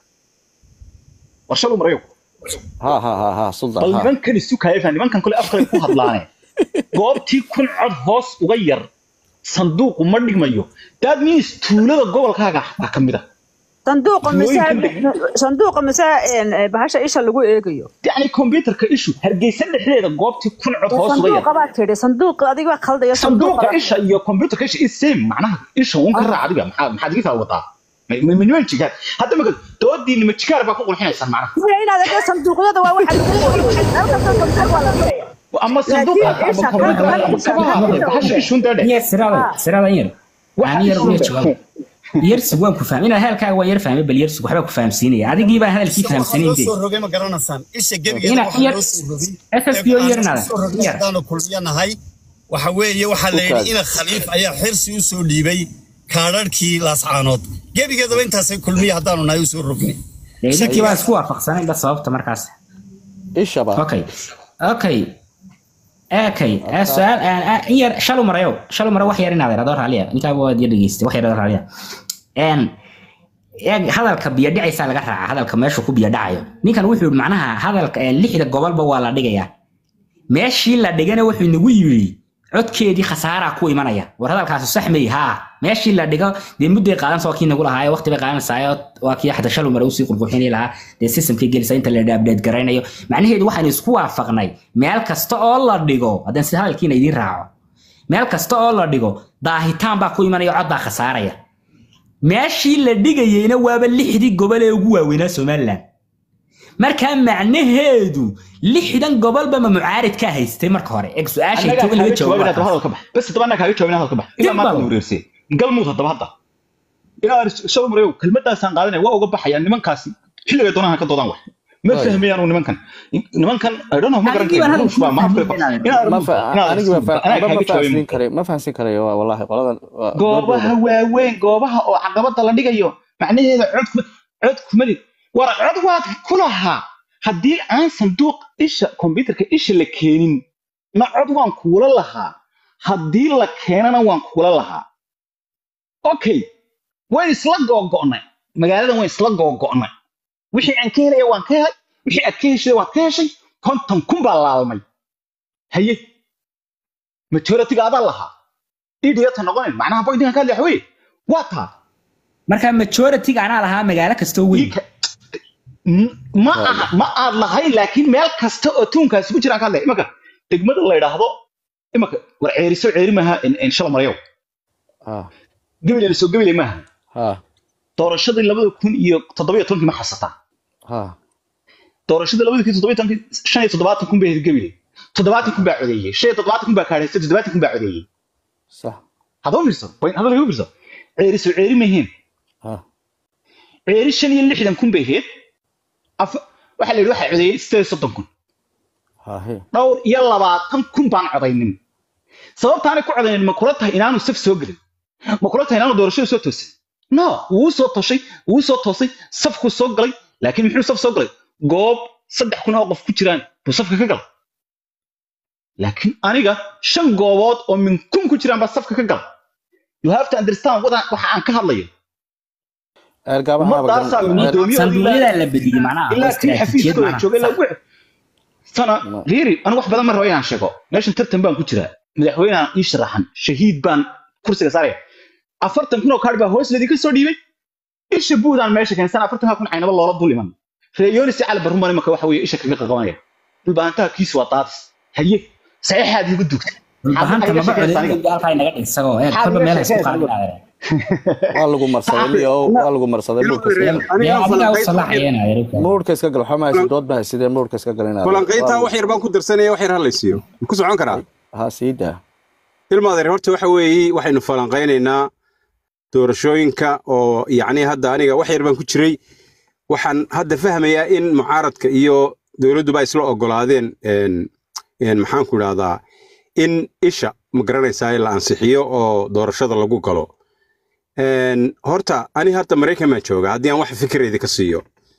war shalu marayo ha ha ha ha suldan bal ha nimankan isu kaayfa nimankan kale afkale ku hadlaane goobtii kun cod hoos uga yar sanduuqu ma dhigmayo that means tuulada gobolkaaga baa ka mid ah sanduuqa mise Tuulooyinka sanduuqa mise een, ee, bahasha isha lagu eegayo yacni computerka ishu hargeysa dhexdeeda goobtii kun cod hoos uga yar sanduuqa baa tidhi sanduuqa adiga waa khaldaya sanduuqa isha iyo computerka isha is same macnaha isha uun ka raac adiga maxaa maxaad iga taa wadaa Ma- ma- ma niman jigaar hadda maka doodiinima jigaar baa ku qurxinaysaan macnaha Maya inaad eegto sanduuqyada waa waxa lagu qoray meel kasta sanduuq waa la dhigaya ama sanduuqa Laakiin ama isha computerka kan- ama kabaha kan- hadlay bahasha ishuun daadhe yar siraada siraada yar Waxa aan yar ishuun yar daadhe. jawaab yarsi waan ku fahmay inaad hadalkaaga waa yar fahmay bal yarsi waxbaa ku fahamsiinaya adigii baan hadalkii Isha waxaa fahamsanayn loo dee soo rogay ma garanaysaan isha gebigeeda Ina- waxaa yar- loo soo rogay SSPO ee yarna waxaa loo soo rogay yar. haddaanu kulmiyanahay waxa weeye waxaa la yidhi Ukaas. ina khaliif ayaa xirsi u soo dhiibay kaadharhkii laascaanood gebigeedaba intaasay kulmiya haddaanu nahay u soo rognay dee idinkii baan isku waafaqsanayn ba sababta markaas ishaba okay okay okay eh, su-aal aan- ah, in yar shalu marayo shalu mara wax yar inaad adoo raaliya ninkaaba waad yar dhegeystay wax yar adoo raaliya een eeg hadalka biyo dhicaysaa laga raaca hadalka meeshu ku biyo dhacayo ninkan wuxuu yidhi macnaha hadalka eh, lixda gobolba waa la dhigayaa meeshii la dhigana wuxuu nagu yidhi codkeedii khasaaraa ku imanaya war hadalkaasi sax may haa meeshii la dhigo dee mudday qaadan soo kii nagu lahaayo waqti bay qaadanaysaa waa kii xataa shalay mare usii qurqurxini lahaa dee systemkii gelisa inta la update garaynayo macnaheedu waxaan isku waafaqnay meel kasta oo la dhigo haddaan sida hadalkiina idiin raaco meel kasta oo la dhigo daahitaan baa ku imanaya cod baa khasaaraya meeshii la dhigayeyna waaba lixdii gobol ee ugu waaweynaa somalilan markaa macnaheedu lixdan gobolba ma mucaarid ka haystay marka hore eg su-aashay annagaa toban laga kaaga jawaabin jawaabo hadaba hadalka bax bas hadaba annaga kaaga jawaabin hadalka bax ilaa Dib maanta bal. wareersay galmud hadaba hadda ilaa shalom reew kelmadaasaan qaadanaya waa uga baxaya nimankaasi xilliga doonaan ka doodaan wax ma Waay. fahmayaan nimankan nimankan i don't know ma garan Anigii baan karo hadalkii baa maaf fahmin inaan- inaad ma fa- inaad anigi ma fa- anaa aba ma kaaga jawaabin fahansiin karayo ma fahansiin karayo waa wallahi qoladan waa- goobaha waaweyn goobaha oo caqabada la dhigayo macnaheeda cod kuma cod kuma lid war cod waad ku lahaa haddii aan sanduuq isha kombyuterka isha la keenin na cod waan kuula lahaa haddii la keenana waan kuula lahaa okay wayn isla googo'nay magaaladan wayn isla googo'nay wixii aan ka helaya waan ka helay wixii aad ka heshay waad ka heshay konton kun baa laalmay haye majoritiga adaa lahaa idiyata noqonayn macnaha boydinkan ka hadlaya waxa weeye waa taa marka majority-ga anaa lahaa magaalo kastoo weyn Ika- M- ma aha ma aad lahayn laakiin meel kasta oo tuunkaasi ku jiraan ka hadlaya imaka degmada la yidhaahdo imaka war ceeriso ceeri maaha in- in shala marayow ha gabiley soo gabiley maaha ha doorashadii labada kun iyo toddobiyo tobankii ma xasataa ha doorashadii labada kun iyo toddobiyo tobankii shan iyo toddobaatan kun bay ahayd gabiley toddobaatan kun baa codeeyey shan iyo toddobaatan kun baa kaadhaystay toddobaatan kun baa codeeyey sax hadaba fiirso point hadal igu fiirso ceeriso ceeri mahiin ha ceeri shan iyo lixdan kun bay ahayd Af- waxaa la yidhi waxaa codeeyey sideed iyo soddon kun ha he dhowr iyo labaatan kun baan codaynin sababtaanay ku codaynin ma kula tahay inaanu saf soo gelin ma kula tahay inaanu doorashada soo toosin no wuu soo toshay wuu soo toosay safkuu soo galay laakiin muxuu saf soo galay goob saddex kun oo qof ku jiraan buu safka ka galay laakiin aniga shan goobood oo min kun ku jiraan baa safka ka galay you have to understand what- waxa aan ka hadlayo eergaabaha ummadaasaa guddoomiyahoodii sanduuqyadaa la bediyey macnaha oo ilaa kii istiraatiijiyad xafiiskooda macnaha joogay ilaa wixii sana riiri anigu wax badan ma rabo inaan sheego meeshan tartan baan ku jiraa madaxweynehan ii sharaxan shahiid baan kursiga saaraya afartan kun oo kaadh baa hoos ladinka soo dhiibay isha buudaan meesha keensan afartan kun caynaba loola dul iman reeyonis cali barruman imaka waxa weeye isha kaga qaqabanaya dhulbaantaha kiisu waa daadis haye saxiixaad igu dugtay dhulbahanta maba codeyn halkaa inaga dhig isagoo eeg kolba meel ha isku qaadinaadeen waa lagu marsaday leo waa lagu marsaday muurka iska gal dee adigaa u salaaxayeen adeer muurka iska gal waxaa mahaysa dood baa sidee muurka iska gal inaad falanqayntaa wax yar baan ku darsanaya wax yar halaysiiyo ku socon karaa ha sii daa ilmaadeer horta waxa weeye waxaynu falanqaynaynaa doorashooyinka oo yacni hadda aniga wax yar baan ku jiray waxaan hadda fahmayaa in mucaaradka iyo dowladduba isla ogolaadeen een een maxaan ku idhahdaa in isha ma garanaysaa la ansixiyo oo doorashada lagu galo een horta ani hadda maraykan baan jooga haddii aan wax fikirayda ka siiyo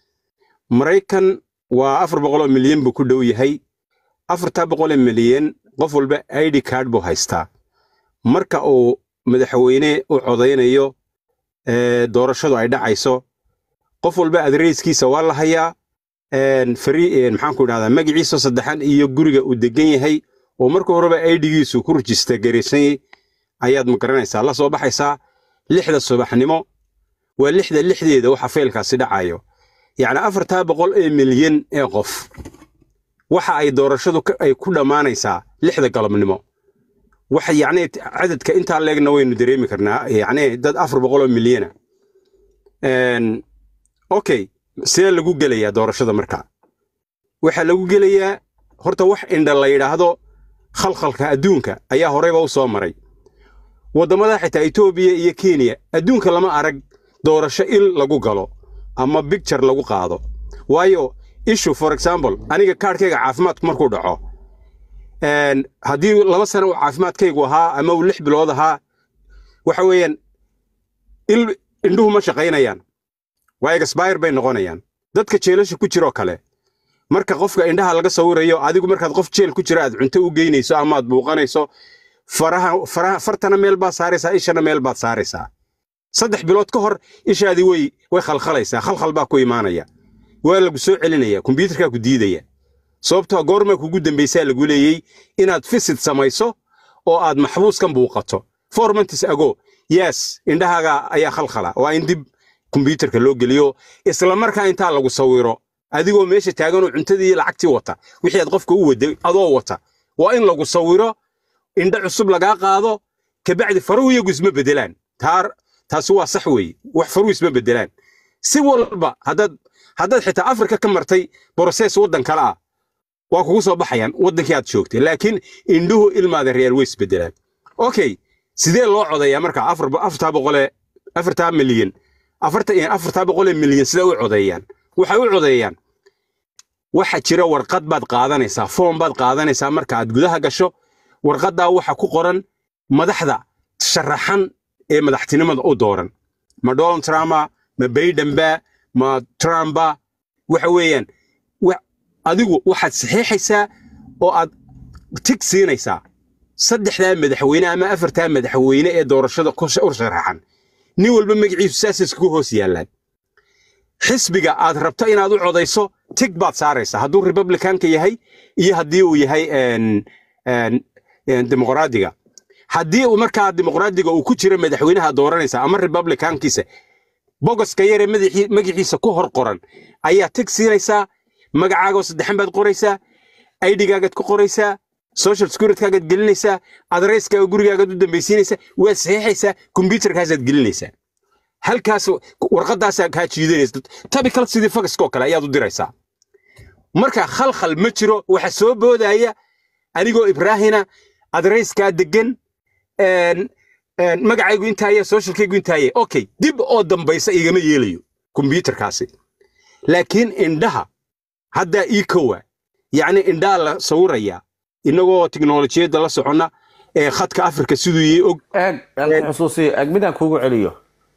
maraykan waa afar boqol oo milyan buu ku dhow yahay afartaa boqol oo milyan qof walba id card buu haystaa marka uu madaxweyne u codaynayo ee, doorashadu ay dhacayso qof walba adreyskiisa waa la hayaa een, fari een, maxaan ku idhahdaa magaciisa saddexan iyo guriga uu degan yahay oo marka horeba idgiisu ku rajista garaysan ayaad ma garanaysaa la soo baxaysaa lixda subaxnimo waa lixda lixdeeda waxa faylkaasi dhacayo yacni afartaa boqol ee milyan ee qof waxa ay doorashadu ka- ay ku dhammaanaysaa lixda galabnimo waxa yacni cadadka intaa leegna waynu dareemi karnaa yacni dad afar boqol oo milyana Een, okay sidee lagu gelayaa doorashada marka waxaa lagu gelayaa horta wax indha la yidhaahdo khalkhalka adduunka ayaa horeyba u soo maray waddamada xitaa etoobiya iyo kenya adduunka lama arag doorasho il lagu galo ama bicture lagu qaado waayo ishu for example aniga kaadhkayga caafimaadku markuu dhaco een, haddii laba sano uu caafimaadkaygu ahaa ama uu lix bilood ahaa waxa weeyaan il indhuhu ma shaqaynayaan waa expire bay noqonayaan dadka jeelasha ku jiroo kale marka qofka indhaha laga sawirayo adigu markaad qof jeel ku jira aad cunto u geynayso ama aad buuqanayso faraha faraha fartana meel baad saaraysaa ishana meel baad saaraysaa saddex bilood ka hor ishaadii way way khalkhalaysaa khalkhal baa ku imaanaya waa lagu soo celinaya kombiyuutarkaa ku diidaya sababtoo goorma kugu dambaysaa lagu leeyey inaad fisid samayso oo aad maxbuuskan buuqato four months ago yes indhahaaga ayaa khalkhala waa in dib kombyuutarka loo geliyo isla markaa intaa lagu sawiro adigoo meesha taaganoo cuntadii iyo lacagtii wata wixii aad qofka u waday adoo wata waa in lagu sawiro indho cusub lagaa qaado kabacdi faruhu iyagu isma bedelaan taar taasi waa sax weeye wax faruhu isma bedelaan si walba haddaad haddaad xitaa afrika ka martay broses waddan kale ah waa kugu soo baxayaan waddankii aad joogtay laakiin indhuhu ilmaada reer way isbedelaan okay sidee loo codeeyaa marka afar afartaa boqolee afartaa milyan afarta afartaa boqolee milyan sidee u codeeyaan waxay u codeeyaan waxa jira warqad baad qaadanaysaa foom baad qaadanaysaa marka aad gudaha gasho warqaddaa waxa ku qoran madaxda sharaxan ee madaxtinimada u dooran ma donald trumpa ma baydenba ma trumpa waxa weeyaan wa- adigu waxaad saxiixaysaa oo aad tig siinaysaa saddexdaa madaxweyne ama afartaa madaxweyne ee doorashada ku sh- u sharaxan nin walba magaciisu saasay iskugu hoos yaallaan xisbiga aad rabto inaad u codayso tig baad saaraysaa hadduu republicanka yahay iyo haddii uu yahay een, een, een, dimuqraadiga haddii uu markaa dimuqraadiga uu ku jiro madaxweynaha dooranaysa ama republicankiisa bogoska yaree madaxii- magaciisa ku hor qoran ayaa tig siinaysaa magacaaga oo saddexan baad qoraysaa aidigaagaad ku qoraysaa social securitygaagaad gelinaysaa adreyskaaga gurigaagaad u dambaysiinaysaa waad saxiixaysaa kombyutarkaasaad gelinaysaa halkaas warqadaasaa kaa jiidanaysa tabikal sidii fagaskoo kale ayaad u diraysaa marka khalkhal ma jiro waxa soo boodaya anigoo ibraahina adreyskaa degan een, een, magacaygu intaaya socialkaygu intaaya okay dib oo dambaysa igama yeelayo kombyutarkaasi laakiin indhaha haddaa ii kowa yacni indhaa la sawiraya inagoo tiknolojiyadda la soconna ee khadka afrika siduu yii og eeg aan xusuusiyo eeg midaan kuugu celiyo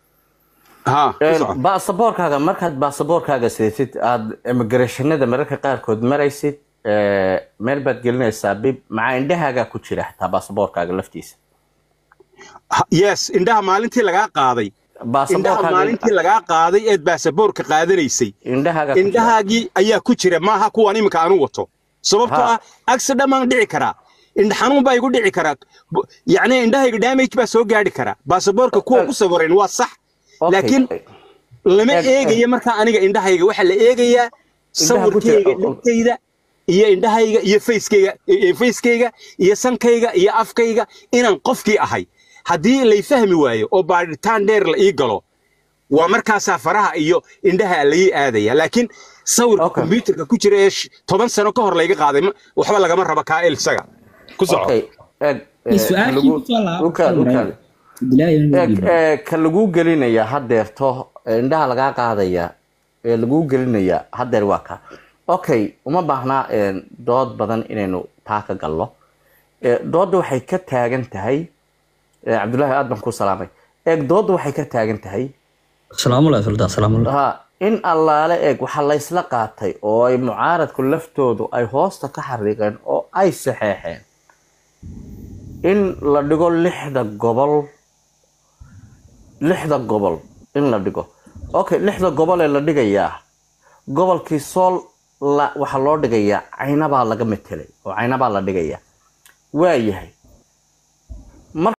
ha ku Een, soco. baasaboorkaaga markaad baasaboorkaaga sidatid aad immigrationada mararka qaarkood maraysid ee, meel baad gelinaysaa bib maxaa indhahaagaa ku jira xitaa baasaboorkaaga laftiisa Ha- yes indhaha maalintii lagaa qaaday indhaha baasaboorkaaga maalintii lagaa qaaday eed baasaboorka qaadanaysay indhahaagaa ku jira indhahaagii ayaa ku jira maaha kuwan iminka aanu wato sababtoo Ha. ah accident baan dhici karaa indha xanuun baa igu dhici karaa Bu- yacni indhahayga damage baa soo gaadhi karaa baasaboorka kuwa ku sawiran waa sax Okay. laakiin lama Eeg, eeg. eegaya markaa aniga indhahayga waxaa la eegayaa Indhaha ku jira- sawirkayga dhegtayda iyo indhahayga iyo facekayga iyo facekayga iyo sankayga iyo afkayga inaan qofkii ahay haddii lay fahmi waayo oo baadhitaan dheer la ii galo waa markaasaa faraha iyo indhaha la ii aadaya laakiin sawirka Okay. kombyutarka ku jira ee sh- toban sano ka hor layga qaaday ma- waxba lagama raba kaa el isaga ku soco okay eeg ee, su-aashii lagu- kusoo laabo ukaad ukaad eeg ee, ka laguu gelinaya hadeerto ee indhaha lagaa qaadaya ee laguu gelinaya hadeer waa ka okay uma baahnaa een, dood badan inaynu taa ka galno Ee, doodda waxay ka taagan tahay ee, cabdullaahi aad baan ku salaamay eeg doodda waxay ka taagan tahay salaamullahi sultan salaamullahi ha in allaale eeg waxaa laysla qaatay oo ay mucaaradku laftoodu ay hoosta ka xariiqeen oo ay saxeexeen in la dhigo lixda gobol lixda gobol in la dhigo okay lixda gobol ee la dhigayaa gobolkii sool la waxaa loo dhigayaa caynabaa laga metelay oo caynabaa la dhigayaa waayahay